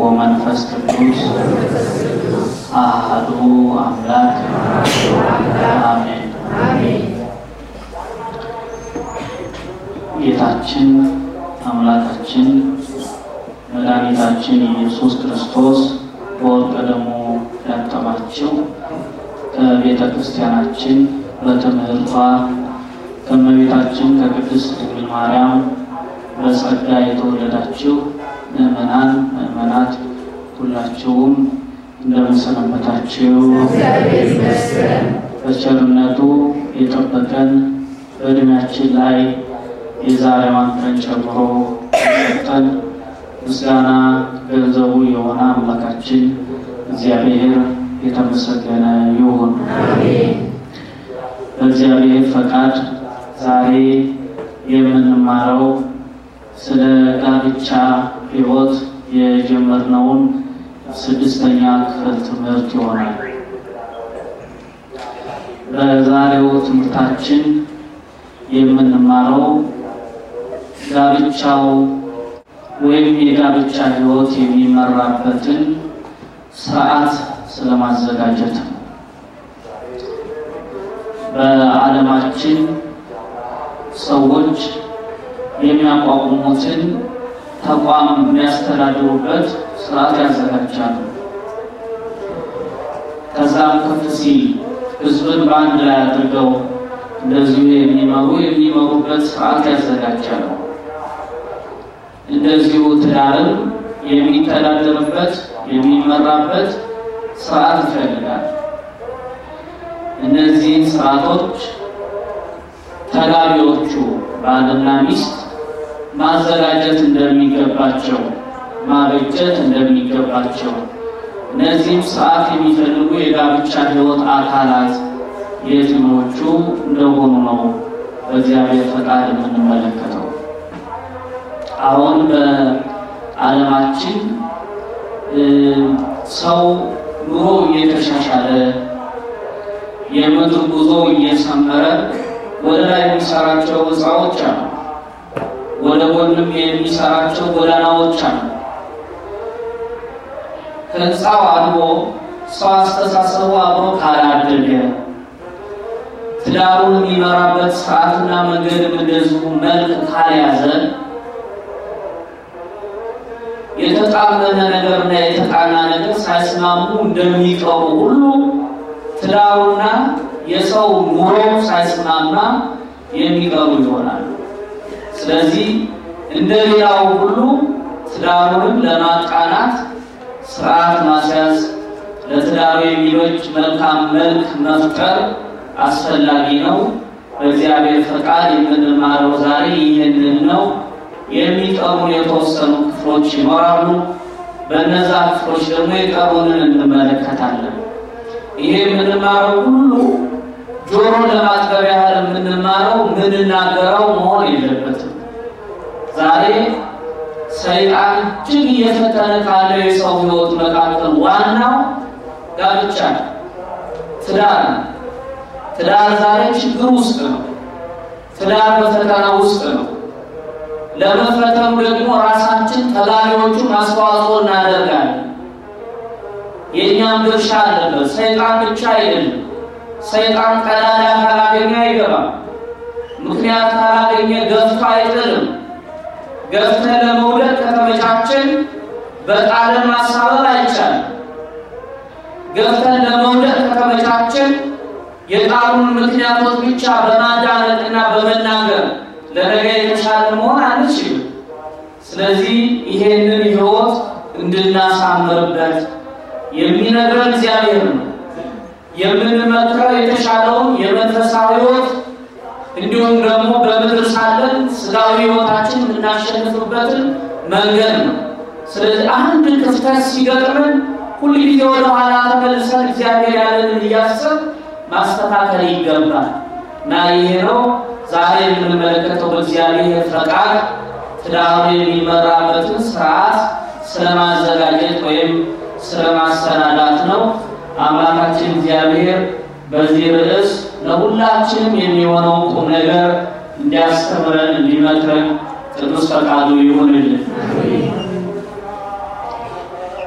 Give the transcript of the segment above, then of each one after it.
ወመንፈስ ቅዱስ አሐዱ አምላክ አሜን። ጌታችን አምላካችን መድኃኒታችን ኢየሱስ ክርስቶስ በወርቀ ደሙ ያጠባችው ከቤተ ክርስቲያናችን በትምህርቷ ከእመቤታችን ከቅድስት ድንግል ማርያም በጸጋ የተወለዳችሁ ምእመናን ምእመናት ሁላችሁም እንደምንሰነበታችሁ በቸርነቱ የጠበቀን በእድሜያችን ላይ የዛሬዋን ቀን ጨምሮ ሰጠን ምስጋና ገንዘቡ የሆነ አምላካችን እግዚአብሔር የተመሰገነ ይሁን። በእግዚአብሔር ፈቃድ ዛሬ የምንማረው ስለ ጋብቻ ሕይወት የጀመርነውን ስድስተኛ ክፍል ትምህርት ይሆናል። በዛሬው ትምህርታችን የምንማረው ጋብቻው ወይም የጋብቻ ሕይወት የሚመራበትን ስርዓት ስለማዘጋጀት ነው። በዓለማችን ሰዎች የሚያቋቁሙትን ተቋም የሚያስተዳድሩበት ስርዓት ያዘጋጃሉ። ከዛም ከፍ ሲል ህዝብን በአንድ ላይ አድርገው እንደዚሁ የሚመሩ የሚመሩበት ስርዓት ያዘጋጃሉ። እንደዚሁ ትዳርም የሚተዳደርበት የሚመራበት ስርዓት ይፈልጋል። እነዚህን ስርዓቶች ተጋቢዎቹ ባልና ሚስት ማዘጋጀት እንደሚገባቸው ማበጀት እንደሚገባቸው እነዚህም ስርዓት የሚፈልጉ የጋብቻ ሕይወት አካላት የትኞቹ እንደሆኑ ነው በእግዚአብሔር ፈቃድ የምንመለከተው። አሁን በዓለማችን ሰው ኑሮ እየተሻሻለ የምድር ጉዞ እየሰመረ ወደ ላይ የሚሰራቸው ህንፃዎች አሉ። ወደ ጎንም የሚሰራቸው ጎዳናዎች አሉ። ህንፃው አድጎ ሰው አስተሳሰቡ አብሮ ካላደገ ትዳሩን የሚመራበት ስርዓትና መንገድም እንደዚሁ መልክ ካልያዘ የተጣመመ ነገርና የተቃና ነገር ሳይስማሙ እንደሚቀሩ ሁሉ ትዳሩና የሰው ኑሮ ሳይስማማ የሚቀሩ ይሆናሉ። ስለዚህ እንደ ሌላው ሁሉ ትዳሩንም ለማቃናት ስርዓት ማስያዝ፣ ለትዳሩ የሚበጅ መልካም መልክ መፍጠር አስፈላጊ ነው። በእግዚአብሔር ፈቃድ የምንማረው ዛሬ ይህንን ነው። የሚቀሩ የተወሰኑ ክፍሎች ይኖራሉ። በእነዛ ክፍሎች ደግሞ የቀሩንን እንመለከታለን። ይሄ የምንማረው ሁሉ ጆሮ ለማጥገብ ያህል የምንማረው የምንናገረው መሆን የለበትም። ዛሬ ሰይጣን እጅግ እየፈተነ ካለው የሰው ሕይወት መካከል ዋናው ጋብቻ ነው፣ ትዳር ነው። ትዳር ዛሬ ችግር ውስጥ ነው። ትዳር በፈተና ውስጥ ነው። ለመፈተኑ ደግሞ ራሳችን ተጋቢዎቹን አስተዋጽኦ እናደርጋለን። የእኛም ድርሻ አለበት። ሰይጣን ብቻ አይደለም። ሰይጣን ቀዳዳ ካላገኘ አይገባም። ምክንያት ካላገኘ ገፍቶ አይጥልም። ገፍተን ለመውደቅ ከተመቻችን በቃልን ማሳበብ አይቻልም። ገፍተን ለመውደቅ ከተመቻችን የቃሉን ምክንያቶች ብቻ በማዳመጥና በመናገር ለነገ የተሻለ መሆን አንችልም። ስለዚህ ይሄንን ሕይወት እንድናሳምርበት የሚነግረን እግዚአብሔር ነው። የምንመክረው የተሻለውን የመንፈሳዊ ሕይወት እንዲሁም ደግሞ በምድር ሳለን ስጋዊ ሕይወታችን የምናሸንፍበትን መንገድ ነው። ስለዚህ አንድ ክፍተት ሲገጥመን ሁልጊዜ ወደ ኋላ ተመልሰን እግዚአብሔር ያለንን እያሰብ ማስተካከል ይገባል እና ይሄ ነው ዛሬ የምንመለከተው በእግዚአብሔር ፈቃድ ትዳሩ የሚመራበትን ስርዓት ስለማዘጋጀት ወይም ስለማሰናዳት ነው። አምላካችን እግዚአብሔር በዚህ ርዕስ ለሁላችንም የሚሆነው ቁም ነገር እንዲያስተምረን እንዲመክረን ቅዱስ ፈቃዱ ይሁንልን።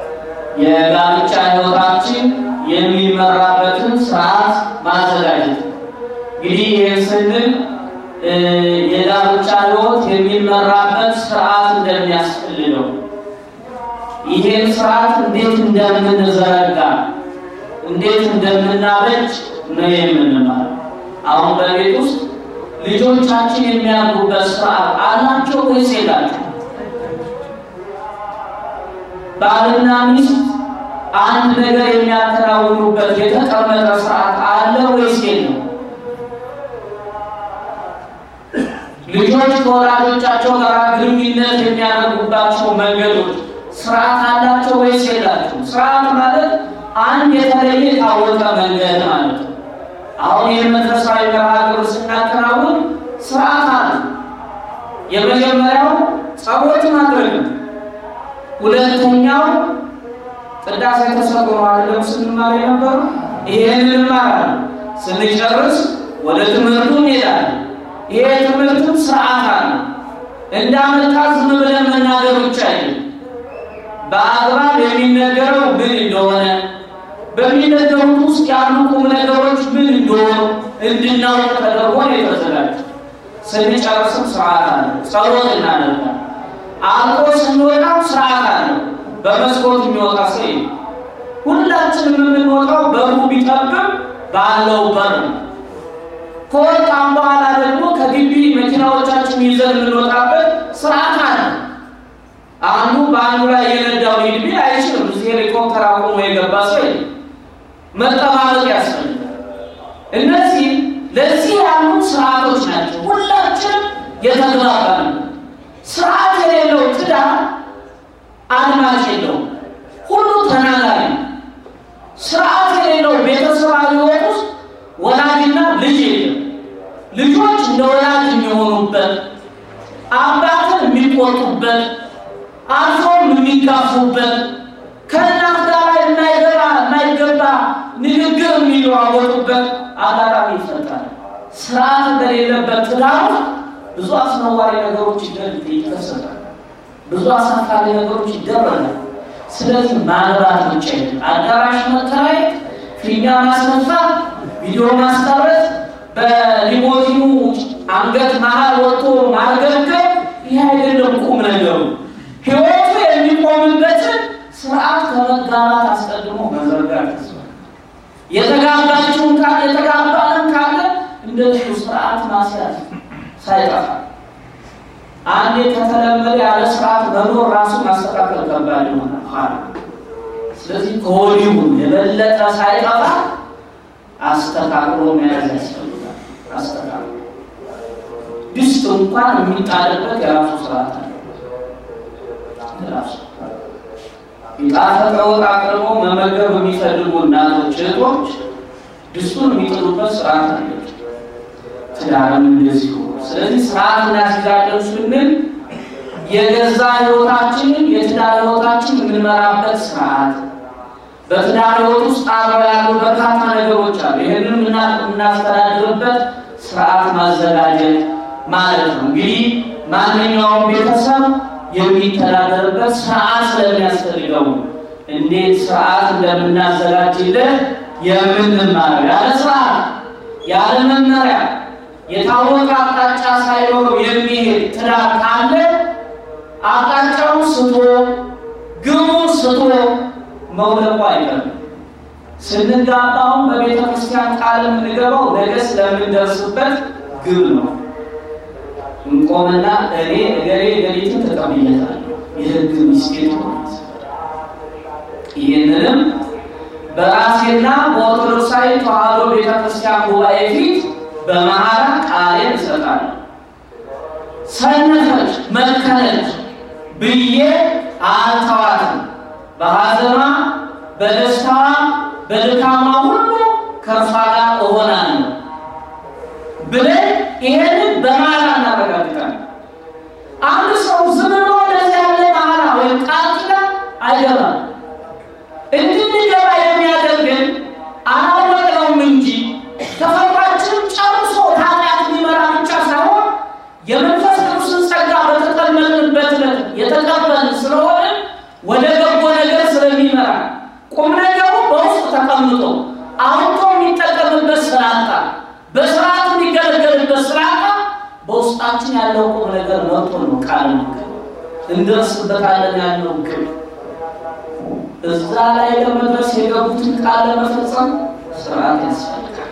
የጋብቻ ሕይወታችን የሚመራበትን ስርዓት ማዘጋጀት እንግዲህ ይህን ስንል የጋብቻ ሕይወት የሚመራበት ስርዓት እንደሚያስፈልገው ይሄን ስርዓት እንዴት እንደምንዘረጋ እንዴት እንደምናበጅ ነው የምንማር። አሁን በቤት ውስጥ ልጆቻችን የሚያድጉበት ስርዓት አላቸው ወይስ የላቸው? ባልና ሚስት አንድ ነገር የሚያከናውኑበት የተቀመጠ ስርዓት አለ ወይስ የለም? ልጆች ከወላጆቻቸው ጋር ግንኙነት የሚያደርጉባቸው መንገዶች ስርዓት አላቸው ወይስ የላቸው? ስርዓት ማለት አንድ የተለየ የታወቀ መንገድ ማለት ነው። አሁን የመንፈሳዊ መርሃ ግብር ስናከናውን ስርዓት አለ። የመጀመሪያው ጸሎት ማድረግ ነው። ሁለተኛው ቅዳሴ ተሰጥኦ አይደለም ስንማር የነበሩ ይሄንን እንማራለን። ስንጨርስ ወደ ትምህርቱ እንሄዳለን። ይሄ ትምህርትም ስርዓት አለ። እንዳመጣ ዝም ብለን መናገር ብቻ አይደለም። በአግባብ የሚነገረው ምን እንደሆነ በሚነገሩት ውስጥ ያሉ ቁም ነገሮች ምን እንደሆኑ እንድናውቅ ተደርጎ ነው የተዘጋጀ። ስንጨርስም ስርዓት አለ። ጸሎት እናደርጋለን። አልቆ ስንወጣም ስርዓት አለ። በመስኮት የሚወጣ ሰው ሁላችንም የምንወጣው በሩ ቢጠብም ባለው በር ነው። ከወጣም በኋላ ደግሞ ከግቢ መኪናዎቻችን ይዘን የምንወጣበት ስርዓት አለ። አንዱ በአንዱ ላይ የነዳው ሊድቢ አይችልም። እዚህ ሄሊኮፕተር አቁሞ የገባ ሰው መጠባበቅ ያስፈልጋል። እነዚህ ለዚህ ያሉ ስርዓቶች ናቸው። ሁላችንም የተግባባን ስርዓት የሌለው ትዳር አድማጭ የለውም። ሁሉ ተናጋሪ ነው። ስርዓት የሌለው ቤተሰባዊ ሕይወት ውስጥ ወላጅና ልጅ የለም። ልጆች እንደ ወላጅ የሚሆኑበት፣ አባትን የሚቆጡበት፣ አልፎም የሚጋፉበት፣ ከእናት ጋር የማይገባ የማይገባ ንግግር የሚለዋወጡበት አጋጣሚ ይፈጠራል። ስርዓት በሌለበት ትዳር ብዙ አስነዋሪ ነገሮች ይከሰታል። ብዙ አሳፋሪ ነገሮች ይደረጋል። ስለዚህ ማግባት ብቻ አዳራሽ መከራየት፣ ፊኛ ማስነፋት፣ ቪዲዮ ማስቀረት፣ በሊሞዚኑ አንገት መሀል ወጥቶ ማርገብገብ ይህ አይደለም ቁም ነገሩ። ህይወቱ የሚቆምበትን ስርዓት ከመጋባት አስቀድሞ መዘርጋት ያስፈልጋል። የተጋባችውን ካለ የተጋባንም ካለ እንደዚሁ ስርዓት ማስያዝ ሳይጠፋ አንዴ ከተለመደ ያለ ስርዓት መኖር ራሱ ማስተካከል ከባድ ይሆናል። ስለዚህ ከወዲሁ የበለጠ ሳይጠፋ አስተካክሎ መያዝ ያስፈልጋል። አስተካክሎ ድስት እንኳን የሚጣልበት የራሱ ስርዓት አለ። ራሱ የጣፈጠ ወጥ አቅርቦ መመገብ የሚፈልጉ እናቶች፣ እህቶች ድስቱን የሚጥሉበት ስርዓት አለች። ትዳርም እንደዚሁ። ስለዚህ ስርዓት እናስይዛለን ስንል የገዛ ህይወታችንን የትዳር ህይወታችን የምንመራበት ስርዓት፣ በትዳር ህይወት ውስጥ አብረው ያሉ በርካታ ነገሮች አሉ። ይህንን የምናስተዳድርበት ስርዓት ማዘጋጀት ማለት ነው። እንግዲህ ማንኛውም ቤተሰብ የሚተዳደርበት ስርዓት ስለሚያስፈልገው እንዴት ስርዓት እንደምናዘጋጅለት የምንማረው ያለ ስርዓት ያለ መመሪያ የታወቀ አቅጣጫ ሳይኖረው የሚሄድ ትዳር ካለ አቅጣጫውን ስቶ ግቡን ስቶ መውደቁ አይቀርም። ስንጋባውን በቤተ ክርስቲያን ቃል የምንገባው ነገ ስለምንደርስበት ግብ ነው። እንቆምና እኔ እገሌ እገሊትን ተቀብያታለሁ የህግ ሚስቴት ሆናት። ይህንንም በራሴና በኦርቶዶክሳዊ ተዋሕዶ ቤተ ክርስቲያን ጉባኤ ፊት በመሐላ ቃሌን እሰጣለሁ። ሰነፈች መከነች ብዬ አልተዋትም። በሐዘኗ በደስታዋ በድካሟ ሁሉ ከእርሷ ጋር እሆናለሁ ብለን ይሄንን በመሐላ እናረጋግጣለን። አንድ ሰው ዝም ብሎ እንደዚህ ያለ መሐላ ወይም ቃል ኪዳን አይገባም። እንድንገባ የሚያደርግን አላወቅነውም እንጂ ተፈጥሯችን ጨርሶ ኃጢአት የሚመራ ብቻ ሳይሆን የመንፈስ ቅዱስን ጸጋ በተጠመቅንበት ዕለት የተቀበልን ስለሆነ ወደ በጎ ነገር ስለሚመራ በውስጣችን ያለው ቁም ነገር መጥቶ ነው ቃል ነገር እንደርስበታለን ያለው ግብ እዛ ላይ ለመድረስ የገቡትን ቃል ለመፈጸም ስርዓት ያስፈልጋል።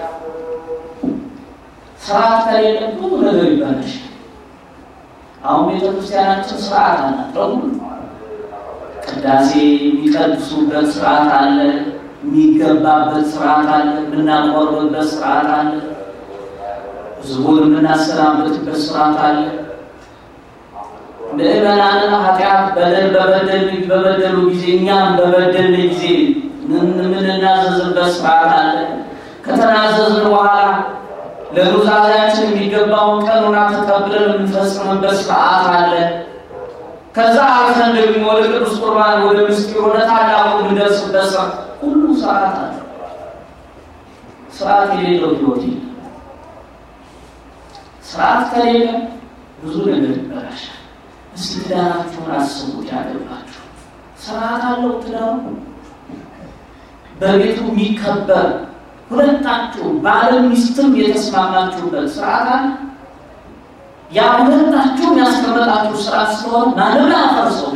ስርዓት ከሌለ ብዙ ነገር ይበላሻል። አሁን ቤተክርስቲያናችን ስርዓት አላት። በሙሉ ቅዳሴ የሚቀድሱበት ስርዓት አለ፣ የሚገባበት ስርዓት አለ፣ የምናቆርብበት ስርዓት አለ፣ ህዝቡን የምናሰናበትበት ስርዓት አለ። ምዕመናንን ኃጢአት በደል በበደል በበደሉ ጊዜ እኛም በበደል ጊዜ የምንናዘዝበት ስርዓት አለ። ከተናዘዝን በኋላ ለኑዛዜያችን የሚገባውን ቀኑና ተቀብለን የምንፈጽምበት ስርዓት አለ። ከዛ አልፈን ደግሞ ወደ ቅዱስ ቁርባን ወደ ምስጢር ወደ ታላቁ የምንደርስበት ስራ ሁሉ ስርዓት አለ። ስርዓት የሌለው ህይወት የለም። ስርዓት ከሌለ ብዙ ነገር ይበላሻል። እስቲ ትዳራችሁን አስቡት። ያገባችሁ ስርዓት አለው ትዳሩ በቤቱ የሚከበር ሁለታችሁ ባለም ሚስትም የተስማማችሁበት ስርዓት አለ። ያ ሁለታችሁም ያስቀመጣችሁ ስርዓት ስለሆነ ማንም አያፈርሰው።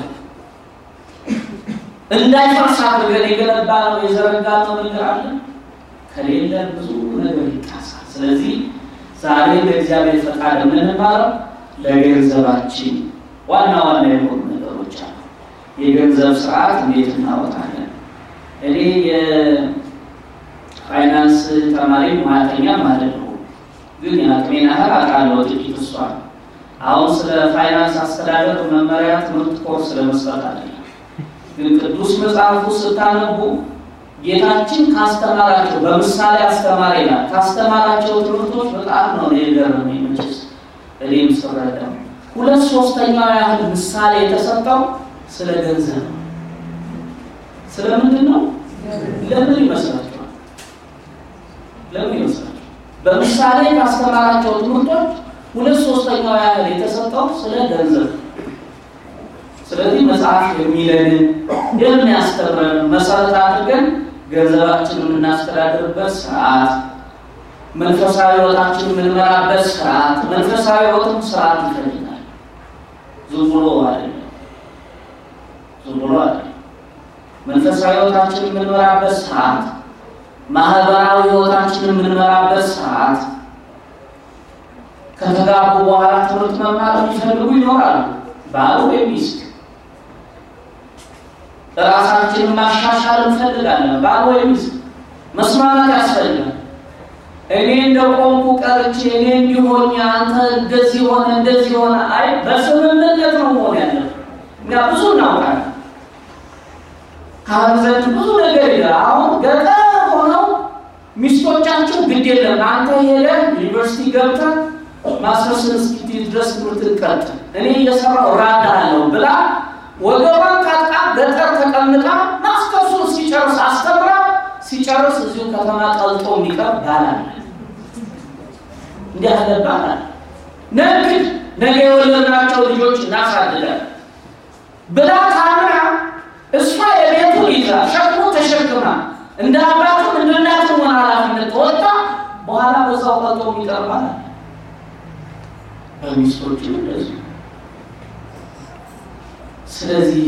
እንዳይፈርስ አድርገን የገነባ ነው የዘረጋ ነው ነገር አለ። ከሌለ ብዙ ነገር ይጣሳል። ስለዚህ ዛሬ ለእግዚአብሔር ፈቃድ የምንማረው ለገንዘባችን ዋና ዋና የሆኑ ነገሮች አሉ። የገንዘብ ስርዓት እንዴት እናወጣለን? እኔ የፋይናንስ ተማሪ ማተኛ ማለት ነው፣ ግን የአቅሜን ያህል አውቃለሁ ጥቂት እሷ አሁን ስለ ፋይናንስ አስተዳደር መመሪያ ትምህርት ኮርስ ለመስጠት አይደለም፣ ግን ቅዱስ መጽሐፉ ስታነቡ ጌታችን ካስተማራቸው በምሳሌ አስተማሪ ናት ካስተማራቸው ትምህርቶች በጣም ነው የገረመኝ። መቼስ እኔም ስረዳው ሁለት ሶስተኛው ያህል ምሳሌ የተሰጠው ስለ ገንዘብ ነው። ስለምንድን ነው? ለምን ይመስላችኋል? ለምን ይመስላችኋል? በምሳሌ ካስተማራቸው ትምህርቶች ሁለት ሶስተኛው ያህል የተሰጠው ስለ ገንዘብ። ስለዚህ መጽሐፍ የሚለንን የሚያስተምረን መሰረት አድርገን ገንዘባችንን የምናስተዳድርበት ስርዓት፣ መንፈሳዊ ሕይወታችን የምንመራበት ስርዓት። መንፈሳዊ ሕይወትም ስርዓት ይፈልጋል። ዝም ብሎ አይደለም፣ ዝም ብሎ አይደለም። መንፈሳዊ ሕይወታችን የምንመራበት ስርዓት፣ ማህበራዊ ሕይወታችን የምንመራበት ስርዓት። ከተጋቡ በኋላ ትምህርት መማር የሚፈልጉ ይኖራሉ፣ ባል ወይም ሚስት ራሳችንን ማሻሻል እንፈልጋለን። ባል ወይም ሚስት መስማማት ያስፈልጋል። እኔ እንደ ቆምኩ ቀርቼ እኔ እንዲሆኝ አንተ እንደዚህ ሆነ እንደዚህ ሆነ፣ አይ በስምምነት ነው መሆን ያለው። እኛ ብዙ እናውቃለን። ካህን ዘንድ ብዙ ነገር ይላል። አሁን ገጠር ሆነው ሚስቶቻቸው ግድ የለም አንተ ሄደህ ዩኒቨርሲቲ ገብተህ ማስተርስን እስኪትይዝ ድረስ ትምህርት ቀጥል፣ እኔ እየሰራሁ እራዳለሁ ብላ ወገቧን ታጥቃ ገጠር ተቀምጣ ማስተርሱን ሲጨርስ አስተምራ ሲጨርስ እዚሁ ከተማ ቀልጦ የሚቀር ባላል እንዲህ ያለ ባላል ነግድ ነገ የወለድናቸው ልጆች እናሳድጋለን ብላ ታምና እሷ የቤቱን ይዛ ሸክሙ ተሸክማ እንደ አባትም እንደ እናትም ሆነ ኃላፊነት ተወጣ በኋላ በዛው ቀልጦ የሚቀር ባላል በሚስቶችም እንደዚሁ ስለዚህ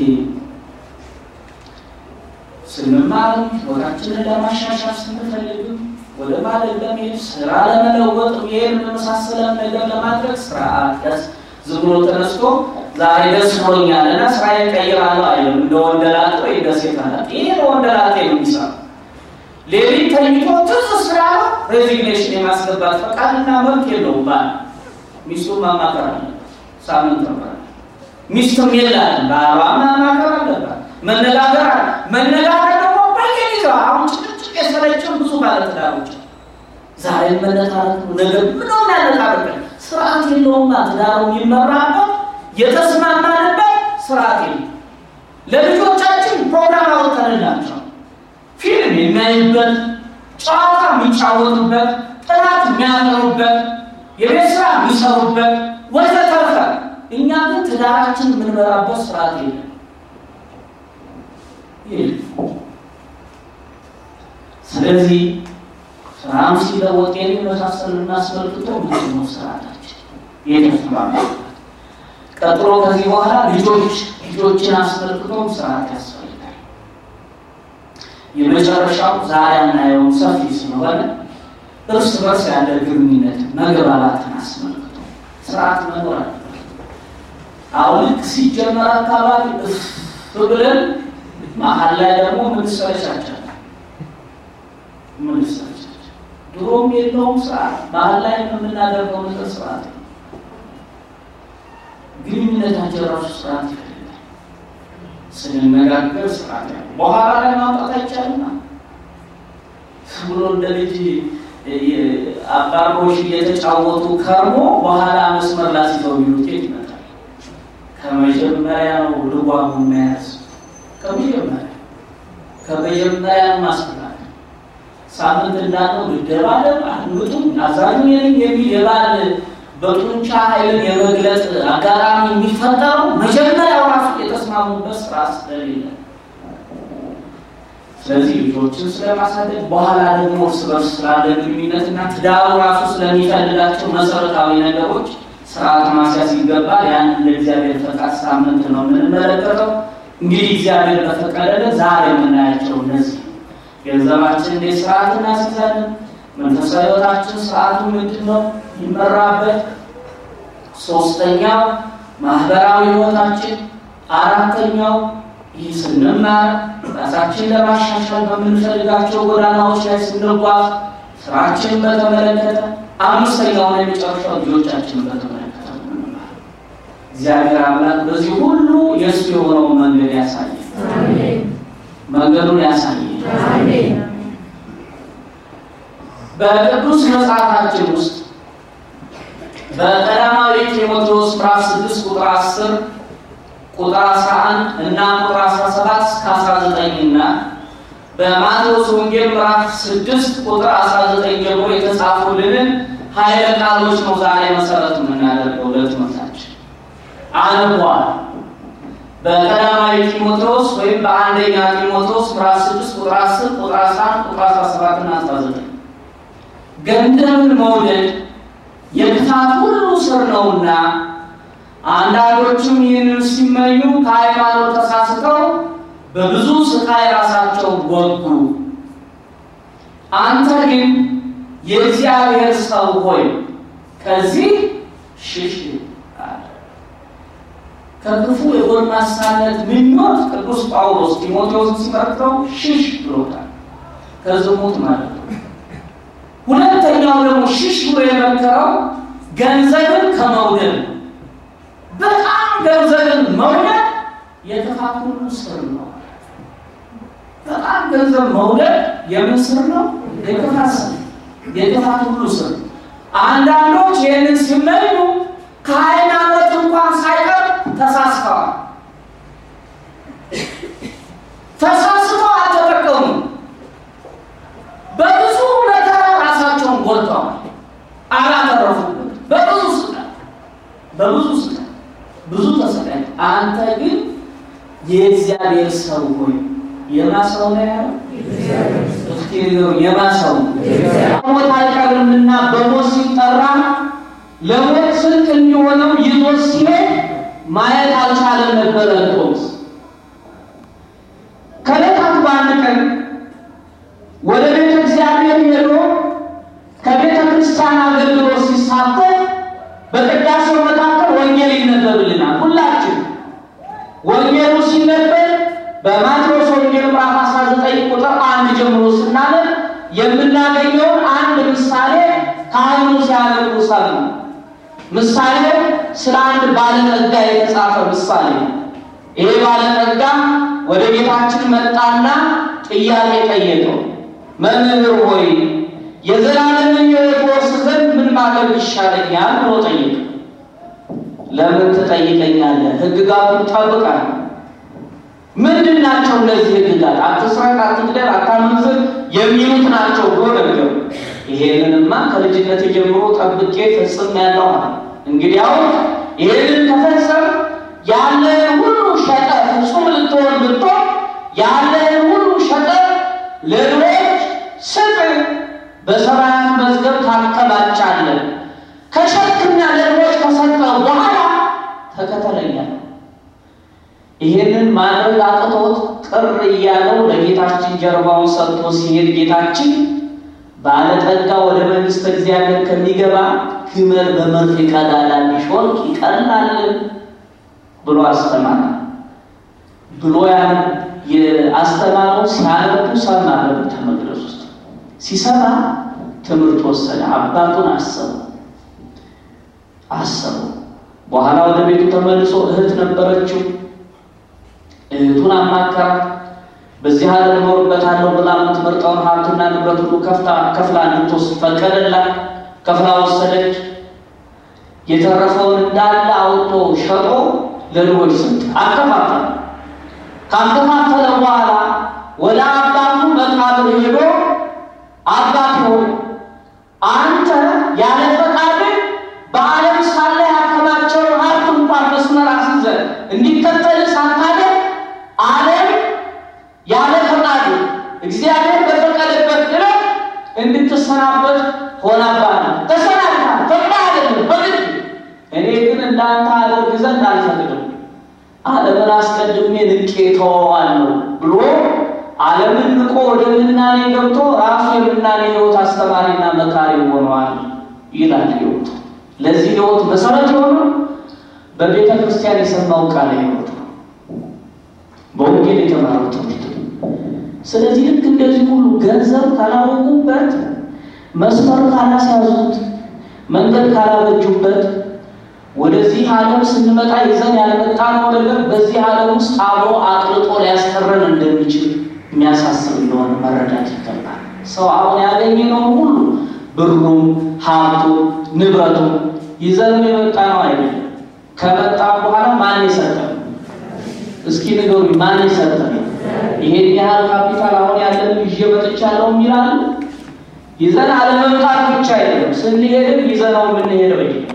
ስንማርም ህይወታችንን ለማሻሻል ስንፈልግም ወደ ማደግ ለመሄድ ስራ ለመለወጥ ይሄን የመሳሰለን ነገር ለማድረግ ስርዓት ደስ ዝም ብሎ ተነስቶ ዛሬ ደስ ብሎኛል እና ስራ ይቀይራለሁ አይልም። እንደ ወንደላጤ ወይ እንደ ሴት አላት። ይሄ ለወንደላጤ ነው የሚሰራው። ሌሊት ተኝቶ ትዝ ስላለ ሬዚግኔሽን የማስገባት ፈቃድና መብት የለውም። ባል ሚስቱን ማማከር አለበት። ሳምንት ተባለ ሚስትም የላትም። ባሏ ማማከር አለባት። መነጋገር አለ መነጋገር ደግሞ በየጊዜው አሁን ጭቅጭቅ የሰለችን ብዙ ባለትዳሮች ዛሬ መነታረክ ነው ነገር ምነው ያነታረክ ስርዓት የለውማ። ትዳሩ የሚመራበት የተስማማንበት ስርዓት የለም። ለልጆቻችን ፕሮግራም አወጣንላቸው ፊልም የሚያዩበት፣ ጨዋታ የሚጫወቱበት፣ ጥናት የሚያጠኑበት፣ የቤት ስራ የሚሰሩበት ወዘተርፈ እኛ ግን ትዳራችን የምንመራበት ስርዓት የለም። ስለዚህ ስራም ሲለወጥ የሚመሳሰል እናስመልክቶ ምንድን ነው ስርዓታችን? የተስማማበት። ቀጥሎ ከዚህ በኋላ ልጆች ልጆችን አስመልክቶ ስርዓት ያስፈልጋል። የመጨረሻው ዛሬ አናየውም ሰፊ ስለሆነ እርስ በርስ ያለ ግንኙነት መግባባትን አስመልክቶ ስርዓት መኖር አለ። አሁን ልክ ሲጀመር አካባቢ እፍ ብለን መሀል ላይ ደግሞ ምንሰለቻቻለን ምንሰለቻቻ ድሮም የለውም ስርዓት መሀል ላይ የምናደርገው ነገር ስርዓት ነው። ግንኙነታቸው ራሱ ስርዓት ይፈልጋል። ስንነጋገር ስርዓት ያለ በኋላ ላይ ማምጣት አይቻልም። ብሎ እንደ ልጅ አባሮሽ እየተጫወቱ ከርሞ በኋላ መስመር ላስይዘው ቢሉት የት ይመጣል? ከመጀመሪያ ነው ልጓሙን መያዝ ከመጀመሪያ ከመጀመሪያ ማስፈላል ሳምንት እንዳለው ልደባለብ አንዱቱም አዛኙ የነኝ የሚል የባል በጡንቻ ኃይልን የመግለጽ አጋጣሚ የሚፈጠረው መጀመሪያው ራሱ የተስማሙበት ስራ ስለሌለ፣ ስለዚህ ልጆችን ስለማሳደግ በኋላ ደግሞ እርስ በርስ ስላለ ግንኙነትና ትዳሩ ራሱ ስለሚፈልጋቸው መሰረታዊ ነገሮች ስርዓት ማስያዝ ይገባል። ያን ለእግዚአብሔር ፈቃድ ሳምንት ነው የምንመለከተው። እንግዲህ እግዚአብሔር በፈቀደልን ዛሬ የምናያቸው እነዚህ ገንዘባችን እንዴት ስርዓት እናስይዛለን? መንፈሳዊ ሕይወታችን ስርዓቱ ምንድን ነው ይመራበት? ሶስተኛው ማህበራዊ ሕይወታችን፣ አራተኛው ይህ ስንማር ራሳችን ለማሻሻል በምንፈልጋቸው ጎዳናዎች ላይ ስንጓዝ ስራችንን በተመለከተ፣ አምስተኛውን የመጨረሻው ልጆቻችንን በተመለከተ ምንማር እግዚአብሔር አምላክ በዚህ ሁሉ የእሱ የሆነውን መንገድ ያሳየ መንገዱን ያሳየ በቅዱስ መጽሐፋችን ውስጥ በቀዳማዊ ጢሞቴዎስ ምዕራፍ 6 ቁጥር 10 ቁጥር 11 እና ቁጥር 17 እስከ 19 እና በማቴዎስ ወንጌል ምዕራፍ 6 ቁጥር 19 ጀምሮ የተጻፉልንን ኃይለ ቃሎች ነው ዛሬ መሰረት የምናደርገው ለትምህርታችን አንቧል። በቀዳማዊ ጢሞቴዎስ ወይም በአንደኛ ጢሞቴዎስ ምዕራፍ 6 ቁጥር 10 ቁጥር 11 ቁጥር 17 እና 19 ገንዘብን መውደድ የክፋት ሁሉ ስር ነውና አንዳንዶቹም ይህንን ሲመኙ ከሃይማኖት ተሳስተው በብዙ ስቃይ ራሳቸውን ወጉ። አንተ ግን የእግዚአብሔር ሰው ሆይ ከዚህ ሽሽ አለ። ከክፉ የጎልማሳነት ምኞት ቅዱስ ጳውሎስ ጢሞቴዎስን ሲመክረው ሽሽ ብሎታል። ከዝሙት ማለት ነው። ሁለተኛው ደግሞ ሽሽ ብሎ የመከረው ገንዘብን ከመውደድ ነው። በጣም ገንዘብን መውደድ የክፋት ሁሉ ስር ነው። በጣም ገንዘብ መውደድ የምን ስር ነው? የክፋት ስር፣ የክፋት ሁሉ ስር። አንዳንዶች ይህንን ሲመኙ ከሃይማኖት እንኳን ሳይቀር ተሳስተዋል። ተሳስተው አልተጠቀሙም። በብዙ መከራ ራሳቸውን ጎድተዋል፣ አላተረፉበት። በብዙ ስቃይ በብዙ ስቃይ ብዙ ተሰቃይ። አንተ ግን የእግዚአብሔር ሰው ሆይ የማሰው ነው ያለው እስኪሪው የማሰው ሞት አይቀርምና በሞት ሲጠራ ለሞት ስንቅ እንዲሆነው ይዞ ሲሄድ ማየት አልቻለም ነበረ ቶስ ከዕለታት በአንድ ቀን ወደ ቤተ እግዚአብሔር ሄዶ ከቤተ ክርስቲያን አገልግሎት ሲሳተፍ በቅዳሴው መካከል ወንጌል ይነበብልናል። ሁላችን ወንጌሉ ሲነበብ በማቴዎስ ወንጌል ምዕራፍ 19 ቁጥር አንድ ጀምሮ ስናነብ የምናገኘውን አንድ ምሳሌ ካህኑ ሲያነቡ ሰሙ። ምሳሌው ስለ አንድ ባለጠጋ የተጻፈ ምሳሌ ነው። ይሄ ባለጠጋ ወደ ቤታችን መጣና ጥያቄ ጠየቀው። መምህር ሆይ የዘላለምን ሕይወት ወርስ ዘንድ ምን ማድረግ ይሻለኛል ብሎ ጠየቀ። ለምን ትጠይቀኛለህ? ሕግጋቱን ጠብቃል። ምንድን ናቸው እነዚህ ሕግጋት? አትስረቅ፣ አትግደል፣ አታመንዝር የሚሉት ናቸው ብሎ ነገሩ። ይሄንንማ ከልጅነት ጀምሮ ጠብቄ ፈጽሜያለሁ አለ። እንግዲያው ይሄንን ከፈጸም ያለን ሁሉ ሸጠ ፍጹም ልትሆን ብትሆን ያለን ሁሉ ሸጠ ለድሆች ስጥ፣ በሰማያት መዝገብ ታከማቻለህ። ከሸክና ለድሆች ይሄንን ማድረግ አቅቶት ቅር እያለው ለጌታችን ጀርባውን ሰጥቶ ሲሄድ ጌታችን ባለጠጋ ወደ መንግሥተ እግዚአብሔር ከሚገባ ግመል በመርፌ ቀዳዳ ቢሾልክ ይቀላል ብሎ አስተማረ። ብሎ ያን የአስተማረው ሲያነቡ ሰማ። በቤተ መቅደስ ውስጥ ሲሰማ ትምህርት ወሰደ። አባቱን አሰቡ አሰቡ። በኋላ ወደ ቤቱ ተመልሶ እህት ነበረችው። እህቱን አማከራት። በዚህ ዓለም እኖርበታለሁ ብላ የምትመርጠውን ሀብትና ንብረት ሁሉ ከፍታ ከፍላ እንድትወስድ ፈቀደላት። ከፍላ ወሰደች። የተረፈውን እንዳለ አውጥቶ ሸጦ ለድሆች ሰጠ፣ አከፋፈለ። ካከፋፈለ በኋላ ወደ አባቱ መቃብር ሄዶ አባት ሆይ አንተ ያለ ፈቃድህ በዓለም ሳለ ያከማቸውን ሀብት እንኳን መስመር አስይዘህ እንዲከተል ሳታደርግ ዓለም ያለ ፈቃድ እግዚአብሔር በፈቀደበት ድረስ እንድትሰናበት ሆናባል። ተሰናብታል። ፈቅዳ አይደለም በግድ እኔ ግን እንዳንተ አደርግ ዘንድ አልፈቅድም፣ ዓለምን አስቀድሜ ንቄ ተወዋለሁ ብሎ ዓለምን ንቆ ወደ ምናኔ ገብቶ ራሱ የምናኔ ሕይወት አስተማሪና መካሪ ሆነዋል ይላል ሕይወቱ። ለዚህ ሕይወት መሰረት የሆነ በቤተ ክርስቲያን የሰማው ቃለ ሕይወት ነው፣ በወንጌል የተማረው ትምህርት ነው። ስለዚህ ልክ እንደዚህ ሁሉ ገንዘብ ካላወቁበት፣ መስመር ካላስያዙት፣ መንገድ ካላበጁበት ወደዚህ ዓለም ስንመጣ ይዘን ያልመጣነው ነገር በዚህ ዓለም ውስጥ አብሮ አቅልጦ ሊያስቀረን እንደሚችል የሚያሳስብ እንደሆነ መረዳት ይገባል። ሰው አሁን ያገኘነውን ሁሉ ብሩም፣ ሀብቱ፣ ንብረቱ ይዘን የመጣ ነው አይደለም። ከመጣ በኋላ ማን የሰጠን? እስኪ ንገሩኝ፣ ማን የሰጠን? ይሄን ያህል ካፒታል አሁን ያለን ይዤ መጥቻለሁ የሚላል ይዘን አለመምጣት ብቻ አይደለም፣ ስንሄድም ይዘነው የምንሄደው አይደለም።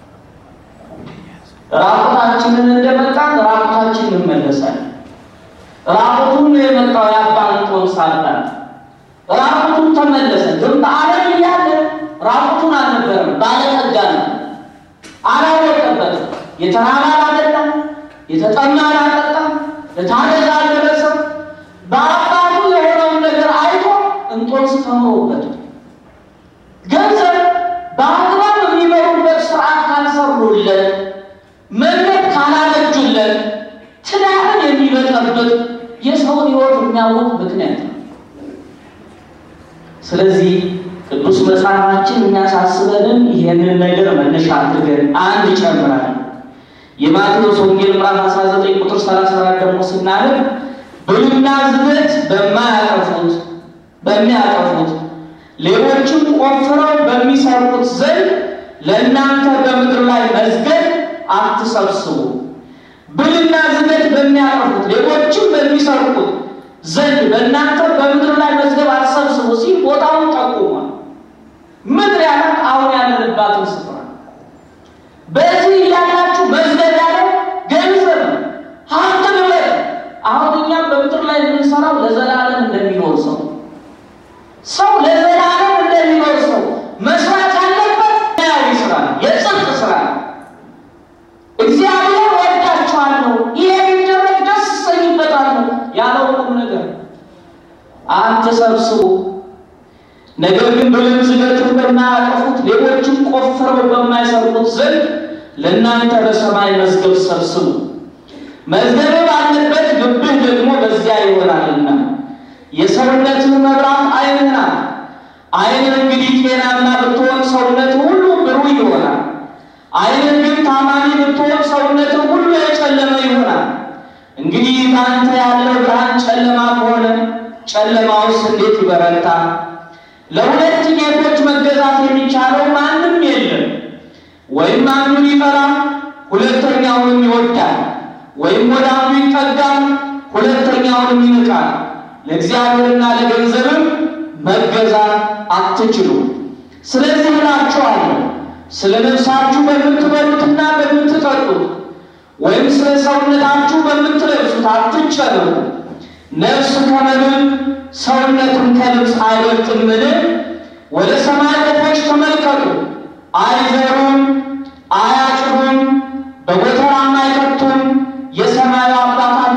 ራቁታችንን እንደመጣን ራቁታችን እንመለሳለን። ራቁቱን ነው የመጣው የአባንጦን ሳባል ራቁቱን ተመለሰ። ግን በዓለም እያለ ራቁቱን አልነበረም፣ ባለጠጋ ነው። አላወቀበትም። የተራበ አላጠጣም፣ የተጠማ አላጠጣም፣ ለታረዘ አልደረሰም። በአባቱ የሆነውን ነገር አይቶ እንጦንስ ተምሮበት ገንዘብ በአግባብ የሚመሩበት ስርዓት ካልሰሩለት መንገድ ካላበጁለት ትዳርን የሚበጠብጥ የሰውን ሕይወት የሚያውቅ ምክንያት ነው። ስለዚህ ቅዱስ መጽሐፋችን የሚያሳስበንን ይሄንን ነገር መነሻ አድርገን አንድ ይጨምራል። የማቴዎስ ወንጌል ምዕራፍ 19 ቁጥር 34 ደግሞ ስናደርግ ብልና ዝገት በማያጠፉት በሚያጠፉት ሌሎችም ቆፍረው በሚሰርቁት ዘንድ ለእናንተ በምድር ላይ መዝገብ አትሰብስቡ። ብልና ዝገት በሚያጠፉት ሌሎችም በሚሰርቁት ዘንድ በእናንተ በምድር ላይ መዝገብ አትሰብስቡ ሲል ቦታውን ጠቁሟል። ምድር ያለ አሁን ያለንባትን ስፍራ በዚህ እያላችሁ መዝገብ ያለ ገንዘብ ሀብት ንብረት። አሁን እኛም በምድር ላይ የምንሰራው ለዘላለም እንደሚኖር ሰው ሰው ለዘላለም እንደሚኖር ሰው መስራት ያለበት ያዊ ስራ ነው፣ የጽድቅ ስራ ነው። እግዚአብሔር ወዳችኋለሁ፣ ይሄ ቢደረግ ደስ እሰኝበታለሁ ያለው ቁም ነገር አትሰብስቡ። ነገር ግን ብልን ዝገትን በማያጠፉት ሌሎችም ቆፍረው በማይሰርቁት ዘንድ ለእናንተ በሰማይ መዝገብ ሰብስቡ። መዝገብ ባለበት ልብህ ደግሞ በዚያ ይሆናልና። የሰውነትን መብራት ዓይንህ ናት። ዓይንህ እንግዲህ ጤናማ ብትሆን ሰውነት ሁሉ ብሩህ ይሆናል። ዓይንህ ግን ታማሚ ብትሆን ሰውነት ሁሉ የጨለመ ይሆናል። እንግዲህ በአንተ ያለው ብርሃን ጨለማ ከሆነ ጨለማውስ እንዴት ይበረታ? ለሁለት ጌቶች መገዛት የሚቻለው ማንም የለም። ወይም አንዱን ይጠላል፣ ሁለተኛውንም ይወዳል፣ ወይም ወደ አንዱ ይጠጋል፣ ሁለተኛውንም ይንቃል። ለእግዚአብሔርና ለገንዘብም መገዛት አትችሉ። ስለዚህ እላችኋለሁ ስለ ነፍሳችሁ በምትበሉትና በምትጠጡት ወይም ስለ ሰውነታችሁ በምትለብሱት አትጨነቁ። ነፍስ ከመብል ሰውነትም ከልብስ አይበልጥምን? ወደ ሰማይ ወፎች ተመልከቱ። አይዘሩም፣ አያጭዱም፣ በጎተራም አይከቱም፣ የሰማዩ አባታ